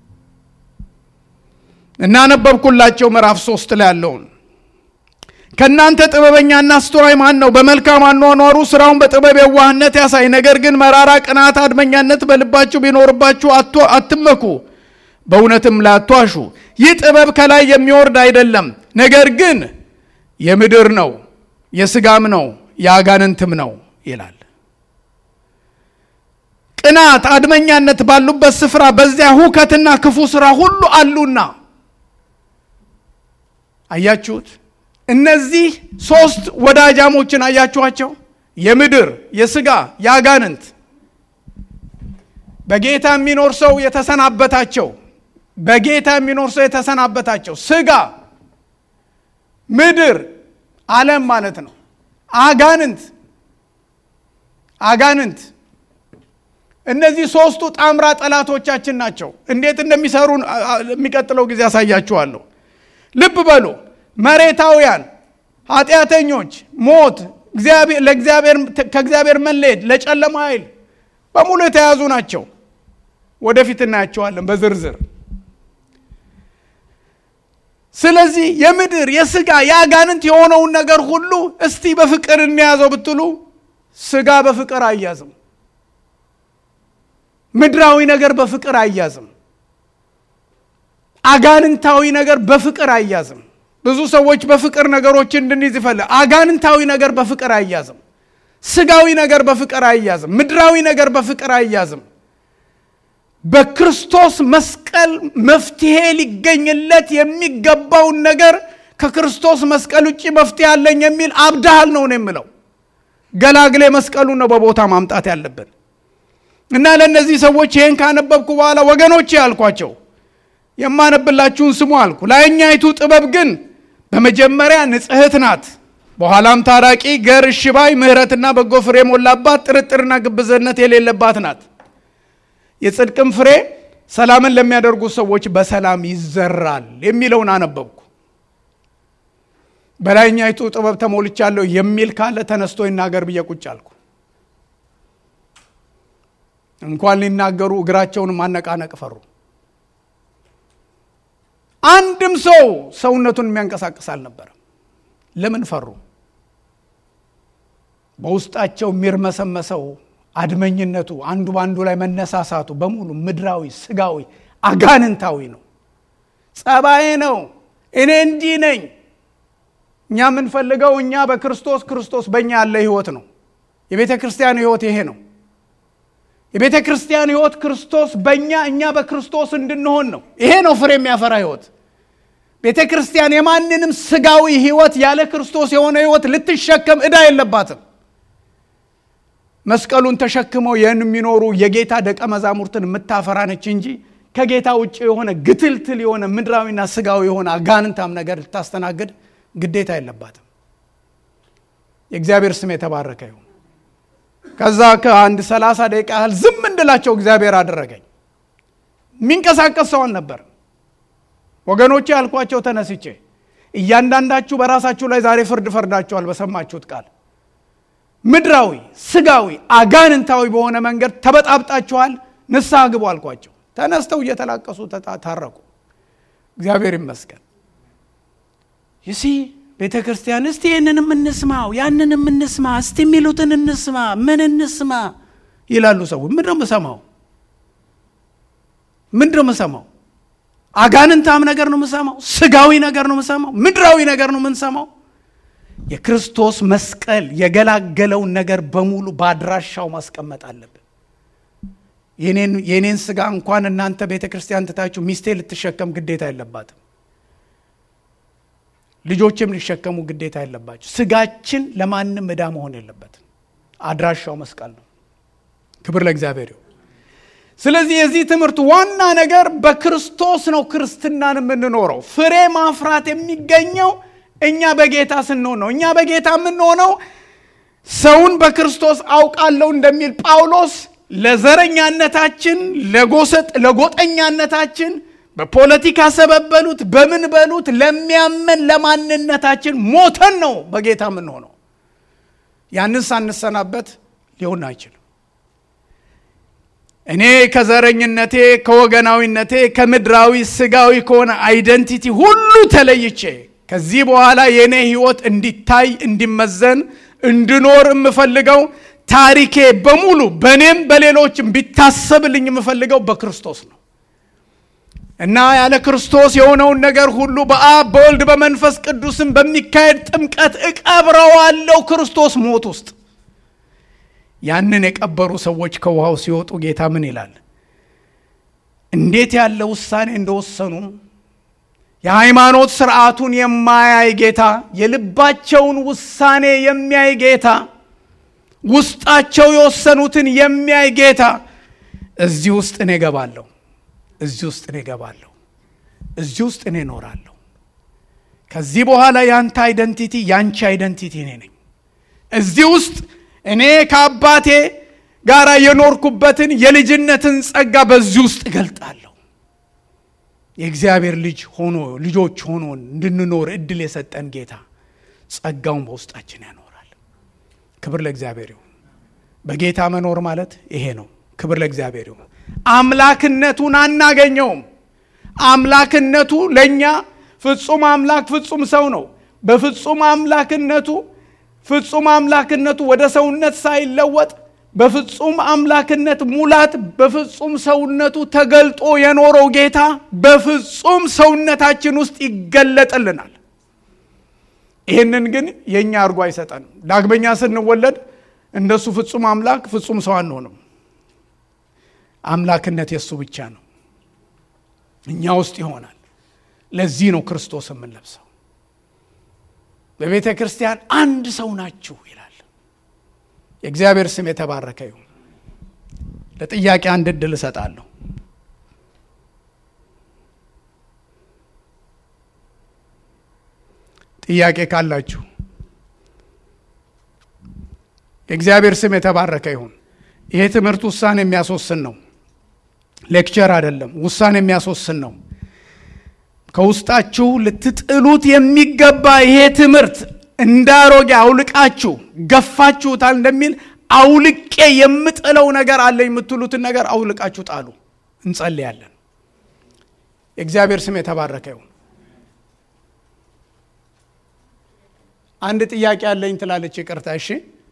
እናነበብኩላቸው ምዕራፍ ሶስት ላይ ያለውን ከእናንተ ጥበበኛና አስተዋይ ማን ነው? በመልካም አኗኗሩ ስራውን በጥበብ የዋህነት ያሳይ። ነገር ግን መራራ ቅናት፣ አድመኛነት በልባችሁ ቢኖርባችሁ አትመኩ በእውነትም ላይ አትዋሹ። ይህ ጥበብ ከላይ የሚወርድ አይደለም፣ ነገር ግን የምድር ነው፣ የስጋም ነው፣ የአጋንንትም ነው ይላል። ቅናት፣ አድመኛነት ባሉበት ስፍራ በዚያ ሁከትና ክፉ ስራ ሁሉ አሉና። አያችሁት? እነዚህ ሶስት ወዳጃሞችን አያችኋቸው? የምድር፣ የስጋ፣ የአጋንንት በጌታ የሚኖር ሰው የተሰናበታቸው በጌታ የሚኖር ሰው የተሰናበታቸው ስጋ፣ ምድር፣ ዓለም ማለት ነው። አጋንንት አጋንንት እነዚህ ሶስቱ ጣምራ ጠላቶቻችን ናቸው። እንዴት እንደሚሰሩ የሚቀጥለው ጊዜ ያሳያችኋለሁ። ልብ በሉ። መሬታውያን፣ ኃጢአተኞች፣ ሞት፣ ከእግዚአብሔር መለየት፣ ለጨለማ ኃይል በሙሉ የተያዙ ናቸው። ወደፊት እናያቸዋለን በዝርዝር። ስለዚህ የምድር የስጋ የአጋንንት የሆነውን ነገር ሁሉ እስቲ በፍቅር እንያዘው ብትሉ ስጋ በፍቅር አያዝም። ምድራዊ ነገር በፍቅር አያዝም። አጋንንታዊ ነገር በፍቅር አያዝም። ብዙ ሰዎች በፍቅር ነገሮችን እንድንይዝ ይፈልጋል። አጋንንታዊ ነገር በፍቅር አያዝም። ስጋዊ ነገር በፍቅር አያዝም። ምድራዊ ነገር በፍቅር አያዝም። በክርስቶስ መስቀል መፍትሄ ሊገኝለት የሚገባውን ነገር ከክርስቶስ መስቀል ውጭ መፍትሄ አለኝ የሚል አብዳሃል ነው ነው የምለው። ገላግሌ መስቀሉን ነው በቦታ ማምጣት ያለብን እና ለእነዚህ ሰዎች ይህን ካነበብኩ በኋላ ወገኖቼ ያልኳቸው የማነብላችሁን ስሙ አልኩ። ላይኛይቱ ጥበብ ግን በመጀመሪያ ንጽሕት ናት፣ በኋላም ታራቂ፣ ገር፣ እሽባይ፣ ምሕረትና በጎ ፍሬ የሞላባት ጥርጥርና ግብዝነት የሌለባት ናት። የጽድቅም ፍሬ ሰላምን ለሚያደርጉ ሰዎች በሰላም ይዘራል የሚለውን አነበብኩ። በላይኛይቱ ጥበብ ተሞልቻለሁ የሚል ካለ ተነስቶ ይናገር ብዬ ቁጭ አልኩ። እንኳን ሊናገሩ እግራቸውን ማነቃነቅ ፈሩ። አንድም ሰው ሰውነቱን የሚያንቀሳቅስ አልነበረም። ለምን ፈሩ? በውስጣቸው የሚርመሰመሰው አድመኝነቱ፣ አንዱ በአንዱ ላይ መነሳሳቱ በሙሉ ምድራዊ፣ ስጋዊ፣ አጋንንታዊ ነው። ጸባዬ ነው። እኔ እንዲህ ነኝ። እኛ የምንፈልገው እኛ በክርስቶስ ክርስቶስ በእኛ ያለ ህይወት ነው። የቤተ ክርስቲያን ህይወት ይሄ ነው። የቤተ ክርስቲያን ህይወት ክርስቶስ በእኛ እኛ በክርስቶስ እንድንሆን ነው። ይሄ ነው ፍሬ የሚያፈራ ህይወት። ቤተ ክርስቲያን የማንንም ስጋዊ ህይወት ያለ ክርስቶስ የሆነ ህይወት ልትሸከም ዕዳ የለባትም። መስቀሉን ተሸክመው የሚኖሩ የጌታ ደቀ መዛሙርትን የምታፈራ ነች እንጂ ከጌታ ውጭ የሆነ ግትልትል የሆነ ምድራዊና ስጋዊ የሆነ አጋንንታም ነገር ልታስተናግድ ግዴታ የለባትም። የእግዚአብሔር ስም የተባረከ ይሁን። ከዛ ከአንድ ሰላሳ ደቂቃ ያህል ዝም እንድላቸው እግዚአብሔር አደረገኝ። የሚንቀሳቀስ ሰው አልነበርም። ወገኖቼ ያልኳቸው ተነስቼ እያንዳንዳችሁ በራሳችሁ ላይ ዛሬ ፍርድ ፈርዳችኋል። በሰማችሁት ቃል ምድራዊ፣ ስጋዊ፣ አጋንንታዊ በሆነ መንገድ ተበጣብጣችኋል። ንስሐ ግቡ አልኳቸው። ተነስተው እየተላቀሱ ታረቁ። እግዚአብሔር ይመስገን። ይሲ ቤተ ክርስቲያን እስቲ ይህንንም እንስማው ያንንም እንስማ እስቲ የሚሉትን እንስማ ምን እንስማ ይላሉ ሰዎች። ምንድን ነው የምሰማው? ምንድን ነው የምሰማው? አጋንንታም ነገር ነው የምሰማው? ስጋዊ ነገር ነው የምሰማው? ምድራዊ ነገር ነው የምንሰማው? የክርስቶስ መስቀል የገላገለውን ነገር በሙሉ በአድራሻው ማስቀመጥ አለብን። የኔን ስጋ እንኳን እናንተ ቤተ ክርስቲያን ትታችሁ ሚስቴ ልትሸከም ግዴታ የለባትም። ልጆችም ሊሸከሙ ግዴታ የለባቸው። ስጋችን ለማንም ዕዳ መሆን የለበትም። አድራሻው መስቀል ነው። ክብር ለእግዚአብሔር ይሁን። ስለዚህ የዚህ ትምህርት ዋና ነገር በክርስቶስ ነው ክርስትናን የምንኖረው። ፍሬ ማፍራት የሚገኘው እኛ በጌታ ስንሆን ነው። እኛ በጌታ የምንሆነው ሰውን በክርስቶስ አውቃለሁ እንደሚል ጳውሎስ ለዘረኛነታችን፣ ለጎሰጥ ለጎጠኛነታችን በፖለቲካ ሰበብ በሉት በምን በሉት ለሚያመን ለማንነታችን ሞተን ነው በጌታ የምንሆነው። ያንን ሳንሰናበት ሊሆን አይችልም። እኔ ከዘረኝነቴ፣ ከወገናዊነቴ፣ ከምድራዊ ስጋዊ ከሆነ አይደንቲቲ ሁሉ ተለይቼ ከዚህ በኋላ የእኔ ህይወት እንዲታይ እንዲመዘን እንድኖር የምፈልገው ታሪኬ በሙሉ በእኔም በሌሎችም ቢታሰብልኝ የምፈልገው በክርስቶስ ነው እና ያለ ክርስቶስ የሆነውን ነገር ሁሉ በአብ በወልድ በመንፈስ ቅዱስም በሚካሄድ ጥምቀት እቀብረዋለሁ ክርስቶስ ሞት ውስጥ። ያንን የቀበሩ ሰዎች ከውሃው ሲወጡ ጌታ ምን ይላል? እንዴት ያለ ውሳኔ እንደወሰኑ የሃይማኖት ስርዓቱን የማያይ ጌታ፣ የልባቸውን ውሳኔ የሚያይ ጌታ፣ ውስጣቸው የወሰኑትን የሚያይ ጌታ እዚህ ውስጥ እኔ እገባለሁ እዚህ ውስጥ እኔ እገባለሁ፣ እዚህ ውስጥ እኔ እኖራለሁ። ከዚህ በኋላ ያንተ አይደንቲቲ ያንቺ አይደንቲቲ እኔ ነኝ። እዚህ ውስጥ እኔ ከአባቴ ጋር የኖርኩበትን የልጅነትን ጸጋ በዚህ ውስጥ እገልጣለሁ። የእግዚአብሔር ልጅ ሆኖ ልጆች ሆኖ እንድንኖር እድል የሰጠን ጌታ ጸጋውን በውስጣችን ያኖራል። ክብር ለእግዚአብሔር ይሁን። በጌታ መኖር ማለት ይሄ ነው። ክብር ለእግዚአብሔር ይሁን። አምላክነቱን አናገኘውም። አምላክነቱ ለእኛ ፍጹም አምላክ ፍጹም ሰው ነው። በፍጹም አምላክነቱ ፍጹም አምላክነቱ ወደ ሰውነት ሳይለወጥ በፍጹም አምላክነት ሙላት በፍጹም ሰውነቱ ተገልጦ የኖረው ጌታ በፍጹም ሰውነታችን ውስጥ ይገለጥልናል። ይህንን ግን የእኛ አድርጎ አይሰጠንም። ዳግመኛ ስንወለድ እንደሱ ፍጹም አምላክ ፍጹም ሰው አንሆንም። አምላክነት የእሱ ብቻ ነው፣ እኛ ውስጥ ይሆናል። ለዚህ ነው ክርስቶስ የምንለብሰው። በቤተ ክርስቲያን አንድ ሰው ናችሁ ይላል። የእግዚአብሔር ስም የተባረከ ይሁን። ለጥያቄ አንድ እድል እሰጣለሁ። ጥያቄ ካላችሁ የእግዚአብሔር ስም የተባረከ ይሁን። ይሄ ትምህርት ውሳኔ የሚያስወስን ነው። ሌክቸር አይደለም፣ ውሳኔ የሚያስወስን ነው። ከውስጣችሁ ልትጥሉት የሚገባ ይሄ ትምህርት እንዳሮጌ አውልቃችሁ ገፋችሁታል እንደሚል አውልቄ የምጥለው ነገር አለ የምትሉትን ነገር አውልቃችሁ ጣሉ። እንጸልያለን። የእግዚአብሔር ስም የተባረከ ይሁን። አንድ ጥያቄ አለኝ ትላለች። ይቅርታ። እሺ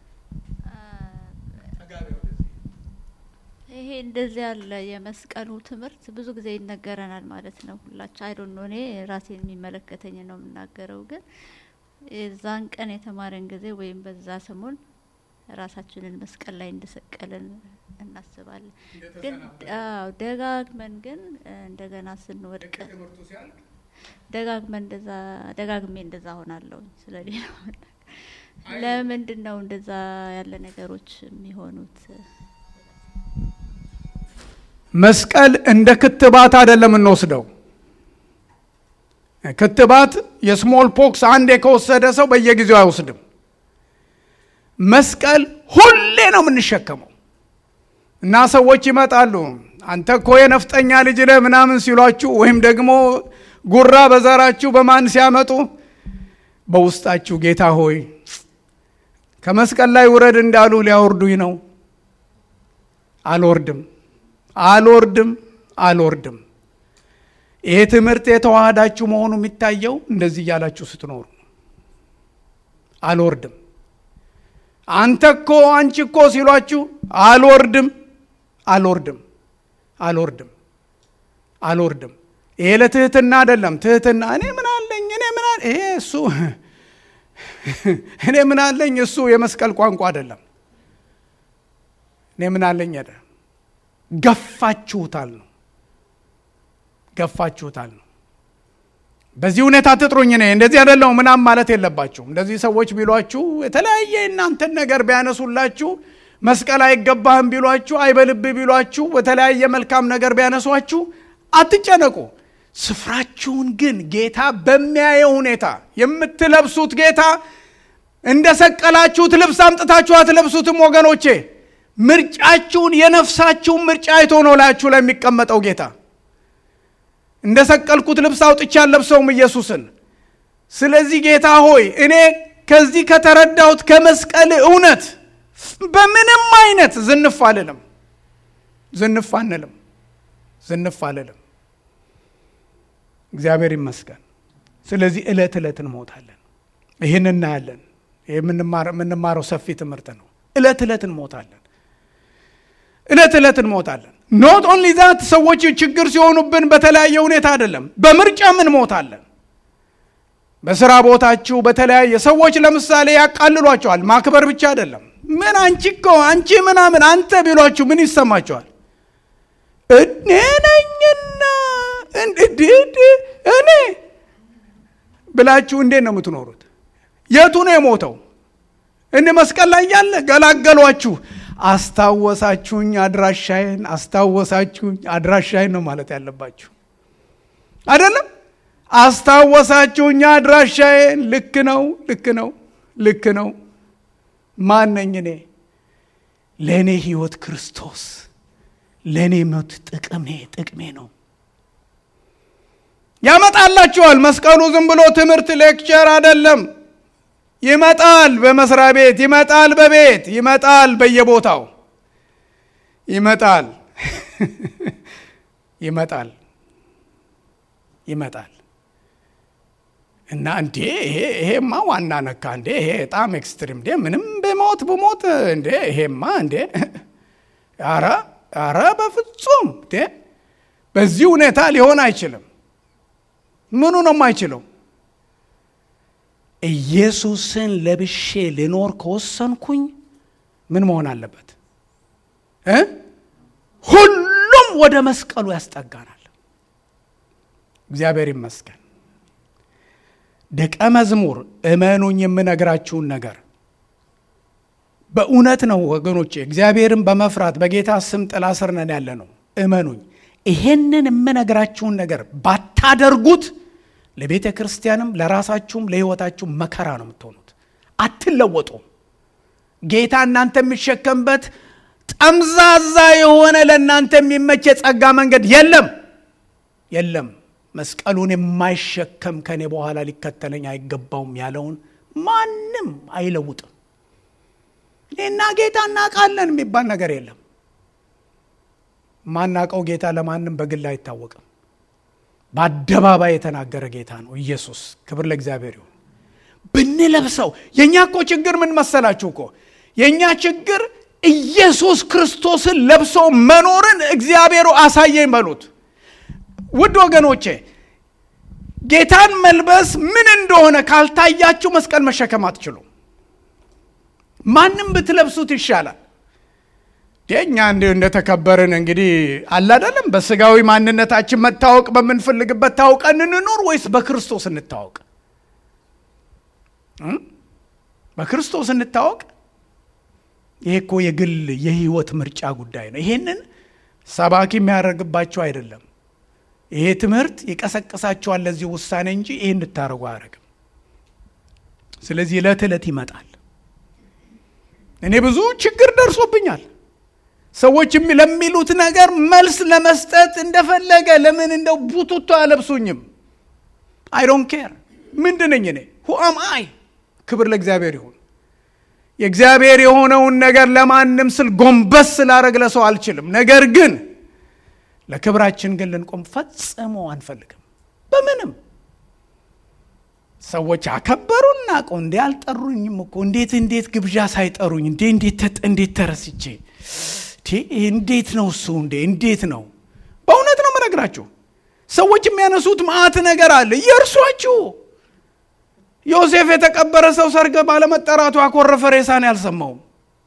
ይሄ እንደዚህ ያለ የመስቀሉ ትምህርት ብዙ ጊዜ ይነገረናል ማለት ነው። ሁላችን አይዶን ነው። እኔ ራሴን የሚመለከተኝ ነው የምናገረው። ግን የዛን ቀን የተማረን ጊዜ ወይም በዛ ሰሞን ራሳችንን መስቀል ላይ እንደሰቀልን እናስባለን። ግን አዎ ደጋግመን ግን እንደገና ስንወድቅ ደጋግመን እንደዛ ደጋግሜ እንደዛ ሆናለሁ። ስለሌላ ለምንድን ነው እንደዛ ያለ ነገሮች የሚሆኑት? መስቀል እንደ ክትባት አይደለም እንወስደው። ክትባት የስሞል ፖክስ አንዴ ከወሰደ ሰው በየጊዜው አይወስድም። መስቀል ሁሌ ነው የምንሸከመው እና ሰዎች ይመጣሉ። አንተ እኮ የነፍጠኛ ልጅ ነህ ምናምን ሲሏችሁ ወይም ደግሞ ጉራ በዘራችሁ በማን ሲያመጡ በውስጣችሁ ጌታ ሆይ ከመስቀል ላይ ውረድ እንዳሉ ሊያወርዱኝ ነው። አልወርድም አልወርድም አልወርድም። ይሄ ትምህርት የተዋሃዳችሁ መሆኑ የሚታየው እንደዚህ እያላችሁ ስትኖሩ አልወርድም። አንተ እኮ አንቺ እኮ ሲሏችሁ አልወርድም አልወርድም አልወርድም አልወርድም። ይሄ ለትህትና አይደለም። ትህትና እኔ ምን አለኝ እኔ ምን አለ ይሄ እሱ እኔ ምን አለኝ እሱ የመስቀል ቋንቋ አይደለም። እኔ ምን አለኝ አይደለም። ገፋችሁታል ነው ገፋችሁታል ነው። በዚህ ሁኔታ ትጥሩኝ እኔ እንደዚህ አይደለሁ ምናም ማለት የለባችሁም። እንደዚህ ሰዎች ቢሏችሁ የተለያየ እናንተን ነገር ቢያነሱላችሁ መስቀል አይገባህም ቢሏችሁ አይበልብህ ቢሏችሁ በተለያየ መልካም ነገር ቢያነሷችሁ አትጨነቁ። ስፍራችሁን ግን ጌታ በሚያየው ሁኔታ የምትለብሱት ጌታ እንደ ሰቀላችሁት ልብስ አምጥታችሁ አትለብሱትም ወገኖቼ። ምርጫችሁን የነፍሳችሁን ምርጫ አይቶ ነው ላያችሁ ላይ የሚቀመጠው ጌታ። እንደ ሰቀልኩት ልብስ አውጥቼ አልለብሰውም ኢየሱስን። ስለዚህ ጌታ ሆይ እኔ ከዚህ ከተረዳሁት ከመስቀል እውነት በምንም አይነት ዝንፍ አልልም፣ ዝንፍ አንልም፣ ዝንፍ አልልም። እግዚአብሔር ይመስገን። ስለዚህ ዕለት ዕለት እንሞታለን። ይህን እናያለን። የምንማረው ሰፊ ትምህርት ነው። ዕለት ዕለት እንሞታለን። ዕለት ዕለት እንሞታለን። ኖት ኦንሊ ዛት ሰዎች ችግር ሲሆኑብን በተለያየ ሁኔታ አይደለም፣ በምርጫም እንሞታለን። በስራ ቦታችሁ በተለያየ ሰዎች ለምሳሌ ያቃልሏቸዋል። ማክበር ብቻ አይደለም። ምን አንቺ እኮ አንቺ ምናምን አንተ ቢሏችሁ ምን ይሰማቸዋል? እኔ ነኝና እኔ ብላችሁ እንዴት ነው የምትኖሩት? የቱ ነው የሞተው? እንደ መስቀል ላይ ያለ ገላገሏችሁ። አስታወሳችሁኝ አድራሻዬን፣ አስታወሳችሁኝ አድራሻዬን ነው ማለት ያለባችሁ አይደለም። አስታወሳችሁኝ አድራሻዬን። ልክ ነው፣ ልክ ነው፣ ልክ ነው። ማን ነኝ እኔ? ለእኔ ህይወት ክርስቶስ፣ ለእኔ ሞት ጥቅሜ ጥቅሜ ነው። ያመጣላችኋል። መስቀሉ ዝም ብሎ ትምህርት ሌክቸር አይደለም። ይመጣል፣ በመስሪያ ቤት ይመጣል፣ በቤት ይመጣል፣ በየቦታው ይመጣል፣ ይመጣል፣ ይመጣል እና እንዴ ይሄ ይሄማ ዋና ነካ እንዴ ይሄ በጣም ኤክስትሪም እንዴ ምንም በሞት በሞት እንዴ ይሄማ እንዴ አረ አረ በፍጹም እንዴ በዚህ ሁኔታ ሊሆን አይችልም። ምኑ ነው የማይችለው? ኢየሱስን ለብሼ ልኖር ከወሰንኩኝ ምን መሆን አለበት እ ሁሉም ወደ መስቀሉ ያስጠጋናል። እግዚአብሔር ይመስገን። ደቀ መዝሙር እመኑኝ፣ የምነግራችሁን ነገር በእውነት ነው ወገኖቼ። እግዚአብሔርን በመፍራት በጌታ ስም ጥላ ስር ነን ያለ ነው። እመኑኝ፣ ይሄንን የምነግራችሁን ነገር ባታደርጉት ለቤተ ክርስቲያንም ለራሳችሁም ለሕይወታችሁም መከራ ነው የምትሆኑት። አትለወጡም። ጌታ እናንተ የሚሸከምበት ጠምዛዛ የሆነ ለእናንተ የሚመች የጸጋ መንገድ የለም የለም። መስቀሉን የማይሸከም ከኔ በኋላ ሊከተለኝ አይገባውም ያለውን ማንም አይለውጥም። እኔና ጌታ እናውቃለን የሚባል ነገር የለም። ማናውቀው ጌታ ለማንም በግል አይታወቅም። በአደባባይ የተናገረ ጌታ ነው ኢየሱስ። ክብር ለእግዚአብሔር ይሁን። ብንለብሰው የእኛ እኮ ችግር ምን መሰላችሁ እኮ የእኛ ችግር ኢየሱስ ክርስቶስን ለብሶ መኖርን እግዚአብሔሩ አሳየኝ በሉት። ውድ ወገኖቼ ጌታን መልበስ ምን እንደሆነ ካልታያችሁ መስቀል መሸከም አትችሉም። ማንም ብትለብሱት ይሻላል። እኛ እንዲ እንደተከበርን እንግዲህ አላደለም። በስጋዊ ማንነታችን መታወቅ በምንፈልግበት ታውቀን እንኑር ወይስ በክርስቶስ እንታወቅ? በክርስቶስ እንታወቅ። ይሄ እኮ የግል የህይወት ምርጫ ጉዳይ ነው። ይሄንን ሰባኪ የሚያደርግባቸው አይደለም። ይሄ ትምህርት ይቀሰቅሳቸዋል ለዚህ ውሳኔ እንጂ ይሄ እንድታደርጉ አያደርግም። ስለዚህ ዕለት ዕለት ይመጣል። እኔ ብዙ ችግር ደርሶብኛል። ሰዎች ለሚሉት ነገር መልስ ለመስጠት እንደፈለገ ለምን እንደው ቡቱቶ አለብሱኝም። አይ ዶንት ኬር ምንድን ነኝ እኔ ሁአም አይ ክብር ለእግዚአብሔር ይሁን። የእግዚአብሔር የሆነውን ነገር ለማንም ስል ጎንበስ ስላደረግ ለሰው አልችልም። ነገር ግን ለክብራችን ግን ልንቆም ፈጽሞ አንፈልግም። በምንም ሰዎች አከበሩን ናቀው እንዴ አልጠሩኝም እኮ እንዴት እንዴት ግብዣ ሳይጠሩኝ እንዴ እንዴት እንዴት ተረስቼ እንዴት ነው እሱ እንዴ እንዴት ነው? በእውነት ነው የምነግራችሁ። ሰዎች የሚያነሱት መዓት ነገር አለ። የእርሷችሁ ዮሴፍ የተቀበረ ሰው ሰርግ ባለመጠራቱ ያኮረፈ ሬሳን ያልሰማውም።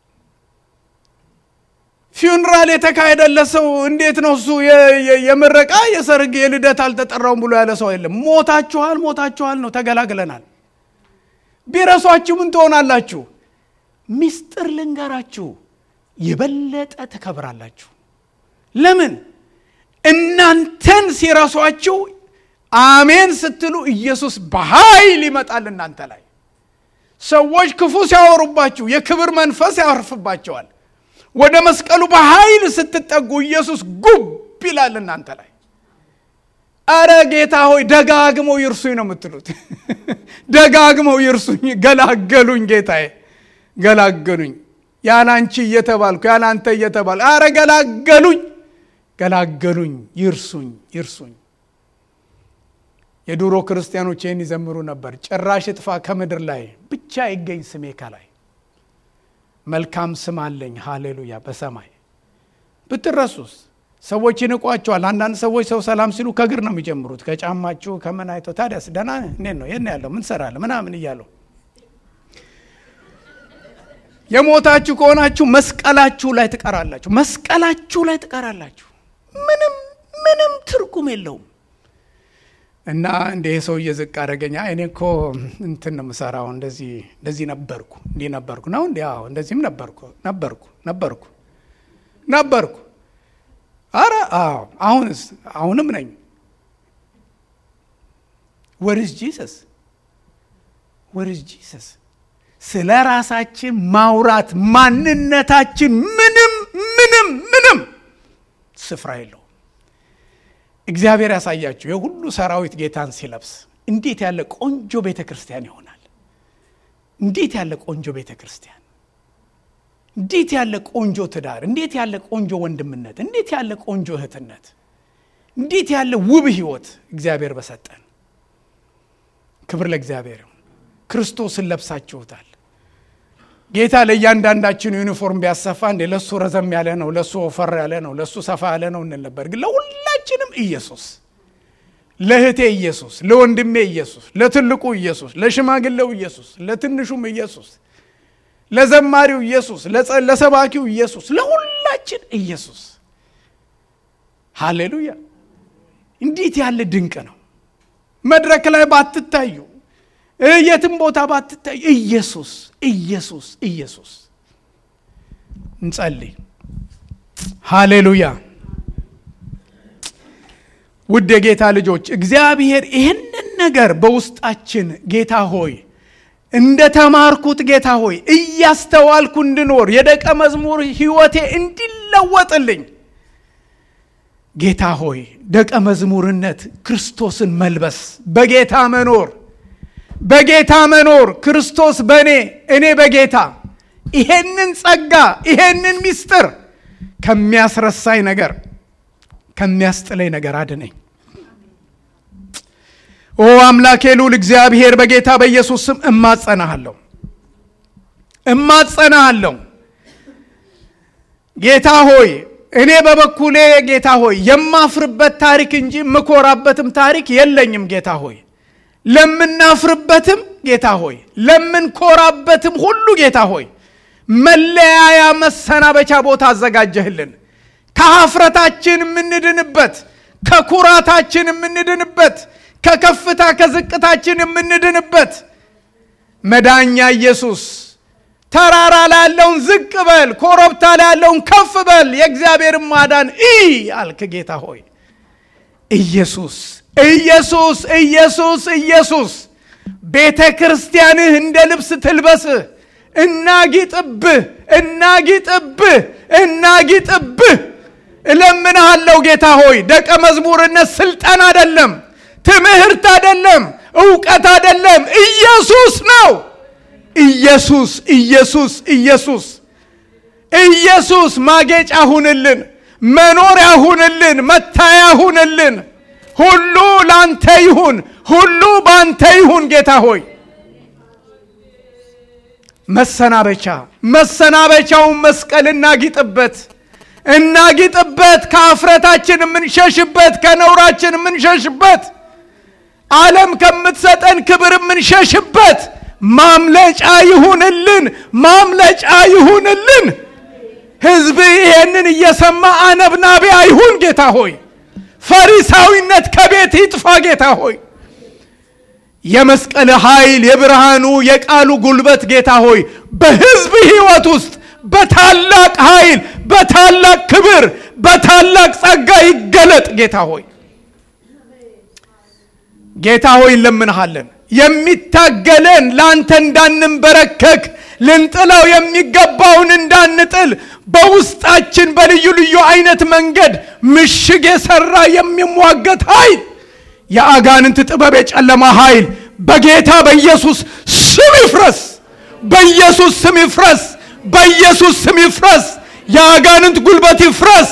ፊውንራል የተካሄደለት ሰው እንዴት ነው እሱ የምረቃ የሰርግ የልደት አልተጠራውም ብሎ ያለ ሰው የለም። ሞታችኋል፣ ሞታችኋል ነው ተገላግለናል። ቢረሷችሁ ምን ትሆናላችሁ? ሚስጥር ልንገራችሁ፣ የበለጠ ትከብራላችሁ። ለምን? እናንተን ሲረሷችሁ አሜን ስትሉ ኢየሱስ በኃይል ይመጣል እናንተ ላይ። ሰዎች ክፉ ሲያወሩባችሁ የክብር መንፈስ ያርፍባቸዋል። ወደ መስቀሉ በኃይል ስትጠጉ ኢየሱስ ጉብ ይላል እናንተ ላይ። አረ ጌታ ሆይ ደጋግመው ይርሱኝ ነው የምትሉት። ደጋግመው ይርሱኝ፣ ገላገሉኝ፣ ጌታዬ ገላገሉኝ፣ ያላንቺ እየተባልኩ ያላንተ እየተባልኩ አረ ገላገሉኝ፣ ገላገሉኝ፣ ይርሱኝ፣ ይርሱኝ። የድሮ ክርስቲያኖች ይህን ይዘምሩ ነበር። ጭራሽ እጥፋ ከምድር ላይ ብቻ ይገኝ ስሜ ከላይ መልካም ስም አለኝ ሃሌሉያ በሰማይ ብትረሱስ ሰዎች ይንቋቸዋል። አንዳንድ ሰዎች ሰው ሰላም ሲሉ ከእግር ነው የሚጀምሩት፣ ከጫማችሁ ከምን አይተው ታዲያስ ደህና እንዴት ነው የት ነው ያለው ምን ሰራለህ ምናምን እያለው የሞታችሁ ከሆናችሁ መስቀላችሁ ላይ ትቀራላችሁ። መስቀላችሁ ላይ ትቀራላችሁ። ምንም ምንም ትርጉም የለውም። እና እንደ ሰውዬ ዝቅ አደረገኛ። እኔ እኮ እንትን ነው የምሰራው፣ እንደዚህ እንደዚህ ነበርኩ፣ እንዲህ ነበርኩ ነው እንዲ እንደዚህም ነበርኩ ነበርኩ ነበርኩ ነበርኩ። አረ አዎ፣ አሁንስ አሁንም ነኝ። ወርዝ ጂሰስ ወርዝ ጂሰስ። ስለ ራሳችን ማውራት ማንነታችን ምንም ምንም ምንም ስፍራ የለውም። እግዚአብሔር ያሳያችሁ የሁሉ ሰራዊት ጌታን ሲለብስ እንዴት ያለ ቆንጆ ቤተ ክርስቲያን ይሆናል። እንዴት ያለ ቆንጆ ቤተ ክርስቲያን፣ እንዴት ያለ ቆንጆ ትዳር፣ እንዴት ያለ ቆንጆ ወንድምነት፣ እንዴት ያለ ቆንጆ እህትነት፣ እንዴት ያለ ውብ ህይወት እግዚአብሔር በሰጠን። ክብር ለእግዚአብሔር። ክርስቶስን ለብሳችሁታል። ጌታ ለእያንዳንዳችን ዩኒፎርም ቢያሰፋ እንዴ ለእሱ ረዘም ያለ ነው፣ ለእሱ ወፈር ያለ ነው፣ ለእሱ ሰፋ ያለ ነው እንል ነበር። ግን ለሁላችንም ኢየሱስ፣ ለእህቴ ኢየሱስ፣ ለወንድሜ ኢየሱስ፣ ለትልቁ ኢየሱስ፣ ለሽማግሌው ኢየሱስ፣ ለትንሹም ኢየሱስ፣ ለዘማሪው ኢየሱስ፣ ለሰባኪው ኢየሱስ፣ ለሁላችን ኢየሱስ። ሃሌሉያ! እንዴት ያለ ድንቅ ነው! መድረክ ላይ ባትታዩ የትም ቦታ ባትታዩ ኢየሱስ ኢየሱስ ኢየሱስ። እንጸልይ። ሃሌሉያ። ውድ የጌታ ልጆች እግዚአብሔር ይህንን ነገር በውስጣችን ጌታ ሆይ እንደ ተማርኩት ጌታ ሆይ እያስተዋልኩ እንድኖር የደቀ መዝሙር ሕይወቴ እንዲለወጥልኝ ጌታ ሆይ ደቀ መዝሙርነት ክርስቶስን መልበስ በጌታ መኖር በጌታ መኖር ክርስቶስ በእኔ እኔ በጌታ ይሄንን ጸጋ ይሄንን ምስጢር ከሚያስረሳኝ ነገር ከሚያስጥለኝ ነገር አድነኝ። ኦ አምላኬ ልዑል እግዚአብሔር በጌታ በኢየሱስ ስም እማጸናሃለሁ እማጸናሃለሁ። ጌታ ሆይ እኔ በበኩሌ ጌታ ሆይ የማፍርበት ታሪክ እንጂ የምኮራበትም ታሪክ የለኝም። ጌታ ሆይ ለምናፍርበትም ጌታ ሆይ ለምንኮራበትም ሁሉ ጌታ ሆይ መለያያ መሰናበቻ ቦታ አዘጋጀህልን። ከሀፍረታችን የምንድንበት፣ ከኩራታችን የምንድንበት፣ ከከፍታ ከዝቅታችን የምንድንበት መዳኛ ኢየሱስ ተራራ ላይ ያለውን ዝቅ በል፣ ኮረብታ ላይ ያለውን ከፍ በል፣ የእግዚአብሔርን ማዳን እይ አልክ ጌታ ሆይ ኢየሱስ ኢየሱስ ኢየሱስ ኢየሱስ ቤተ ክርስቲያንህ እንደ ልብስ ትልበስህ እናጊጥብህ እናጊጥብህ እናጊጥብህ እለምንሃለሁ ጌታ ሆይ ደቀ መዝሙርነት ስልጠን አደለም፣ ትምህርት አደለም፣ እውቀት አደለም፣ ኢየሱስ ነው። ኢየሱስ ኢየሱስ ኢየሱስ ኢየሱስ ማጌጫ ሁንልን፣ መኖሪያ ሁንልን፣ መታያ ሁንልን። ሁሉ ላንተ ይሁን፣ ሁሉ ባንተ ይሁን ጌታ ሆይ መሰናበቻ መሰናበቻውን መስቀል እናጊጥበት እናጊጥበት ከአፍረታችን የምንሸሽበት ከነውራችን የምንሸሽበት ዓለም ከምትሰጠን ክብር የምንሸሽበት ማምለጫ ይሁንልን ማምለጫ ይሁንልን ህዝብ ይሄንን እየሰማ አነብናቢ አይሁን ጌታ ሆይ ፈሪሳዊነት ከቤት ይጥፋ ጌታ ሆይ የመስቀል ኃይል የብርሃኑ የቃሉ ጉልበት ጌታ ሆይ በህዝብ ህይወት ውስጥ በታላቅ ኃይል በታላቅ ክብር በታላቅ ጸጋ ይገለጥ ጌታ ሆይ ጌታ ሆይ እንለምንሃለን የሚታገለን ለአንተ እንዳንንበረከክ ልንጥለው የሚገባውን እንዳንጥል በውስጣችን በልዩ ልዩ አይነት መንገድ ምሽግ የሰራ የሚሟገት ኃይል የአጋንንት ጥበብ የጨለማ ኃይል በጌታ በኢየሱስ ስም ይፍረስ በኢየሱስ ስም ይፍረስ በኢየሱስ ስም ይፍረስ የአጋንንት ጉልበት ይፍረስ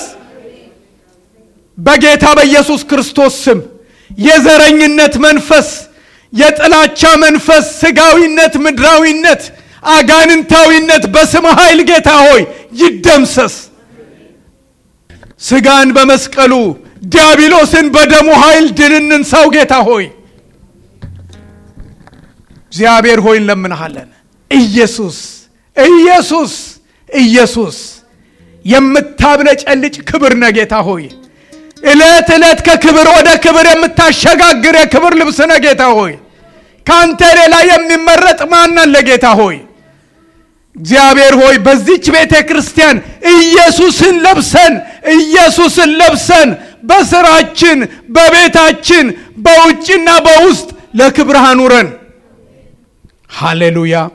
በጌታ በኢየሱስ ክርስቶስ ስም የዘረኝነት መንፈስ የጥላቻ መንፈስ ስጋዊነት ምድራዊነት አጋንንታዊነት በስም ኃይል ጌታ ሆይ ይደምሰስ ስጋን በመስቀሉ ዲያብሎስን በደሙ ኃይል ድልንን ሰው ጌታ ሆይ እግዚአብሔር ሆይ እንለምንሃለን ኢየሱስ ኢየሱስ ኢየሱስ የምታብለጨልጭ ክብር ነ ጌታ ሆይ ዕለት ዕለት ከክብር ወደ ክብር የምታሸጋግር የክብር ልብስ ነ ጌታ ሆይ ከአንተ ሌላ የሚመረጥ ማናን ለጌታ ሆይ እግዚአብሔር ሆይ በዚች ቤተ ክርስቲያን ኢየሱስን ለብሰን ኢየሱስን ለብሰን በስራችን በቤታችን በውጭና በውስጥ ለክብርህ አኑረን ሃሌሉያ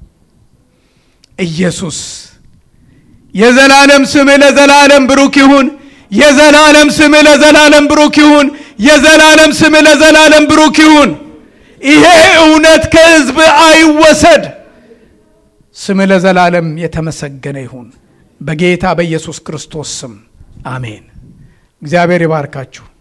ኢየሱስ የዘላለም ስምህ ለዘላለም ብሩክ ይሁን የዘላለም ስምህ ለዘላለም ብሩክ ይሁን የዘላለም ስምህ ለዘላለም ብሩክ ይሁን ይሄ እውነት ከህዝብ አይወሰድ ስምህ ለዘላለም የተመሰገነ ይሁን በጌታ በኢየሱስ ክርስቶስ ስም አሜን እግዚአብሔር ይባርካችሁ